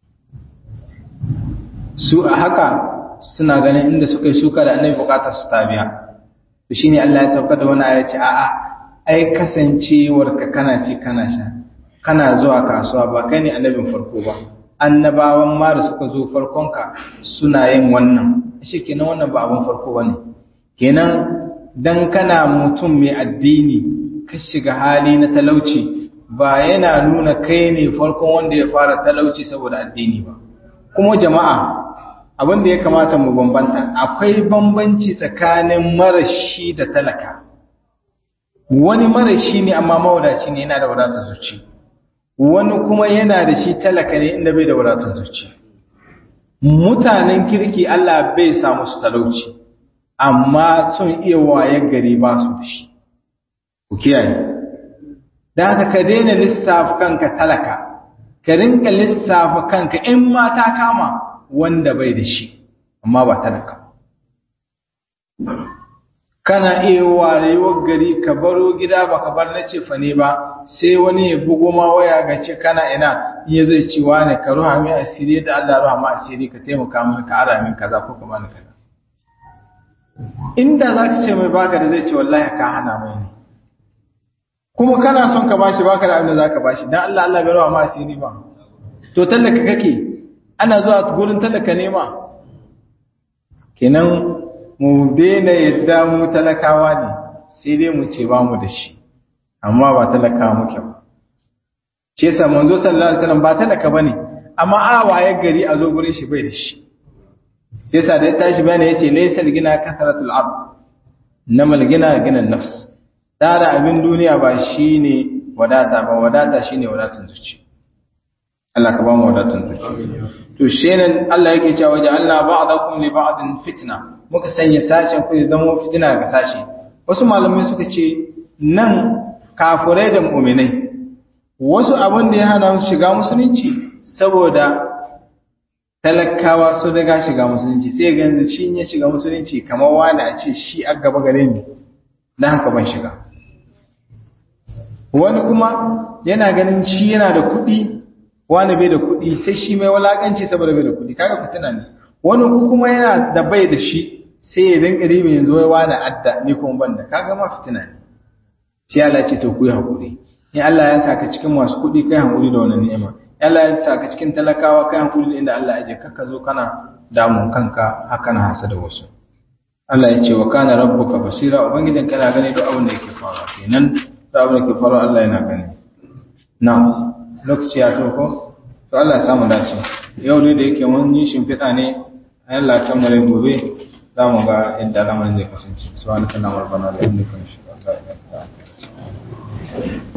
su a haka suna ganin inda suka yi suka da annabi bukatar su ta biya to shine Allah ya sauka da wani aya ce a'a ai kasancewar ka kana ci kana sha kana zuwa kasuwa ba kai ne annabin farko ba annabawan ma da suka zo farkon ka suna yin wannan shi kenan wannan ba abin farko bane kenan dan kana mutum mai addini ka shiga hali na talauci ba yana nuna kai ne farkon wanda ya fara talauci saboda addini ba kuma jama'a abin da ya kamata mu bambanta akwai bambanci tsakanin marashi da talaka wani marashi ne amma mawadaci ne yana da wadatar zuci wani kuma yana da shi talaka ne inda bai da wadatar zuci mutanen kirki Allah bai samu su talauci amma sun iya wayar gari ba su da shi ku kiyaye da haka ka daina lissafa kanka talaka ka rinka lissafa kanka in ma ta kama wanda bai da shi amma ba talaka kana iya warewar gari ka baro gida ba ka bar na cefa ne ba sai wani ya bugo ma waya ga ce kana ina iya zai ci wani ka ruha mai asiri da Allah ruha ma asiri ka taimaka min ka ara min kaza ko ka bani kaza inda za ka ce mai baka da zai ce wallahi ka hana mai ne kuma kana son ka bashi baka da abin da za ka bashi dan Allah Allah bai ruha ma asiri ba to tallaka kake ana zuwa gurin talaka nema kenan mu daina yadda mu talakawa ne sai dai mu ce ba mu da shi amma ba talakawa muke ba ce sa manzo sallallahu alaihi wasallam ba talaka bane amma a waye gari a zo gurin shi bai da shi sai sa da ya tashi bayani yace laysa gina kasratul ard namal gina gina nafs tara abin duniya ba shine wadata ba wadata shine wadatun zuci Allah ka ba mu wadatun zuci to shenan Allah yake cewa waje Allah ba'dakum li ba'din fitna muka sanya sashen ku ya zama fitina ga sashi wasu malamai suka ce nan kafirai da mu'minai wasu abin da ya hana su shiga musulunci saboda talakawa su daga shiga musulunci sai ga yanzu shi ya shiga musulunci kamar wani a ce shi a gaba gare ni dan haka ban shiga wani kuma yana ganin shi yana da kuɗi wani bai da kuɗi sai shi mai walakanci saboda bai da kuɗi kaga fitina ne wani kuma yana da bai da shi sai ya dinga ribi yanzu wai wani adda ni kuma ban da kaga ma fitina ne sai Allah ce to ku yi hakuri in Allah ya saka cikin masu kuɗi kai hakuri da wannan ni'ima Allah ya saka cikin talakawa kai hakuri da inda Allah ya je kakka zo kana damun kanka haka na hasa da wasu Allah ya ce wa kana rabbuka basira ubangijin kana gani duk abin da yake faruwa kenan duk abin da yake faruwa Allah yana gani na'am lokaci ya toko to Allah ya samu dace yau ne da yake mun yi shimfiɗa ne Allah ta mare gobe za mu ga inda lamarin zai kasance subhanaka allahumma rabbana wa bihamdika ashhadu an la ilaha illa anta astaghfiruka wa atubu ilaik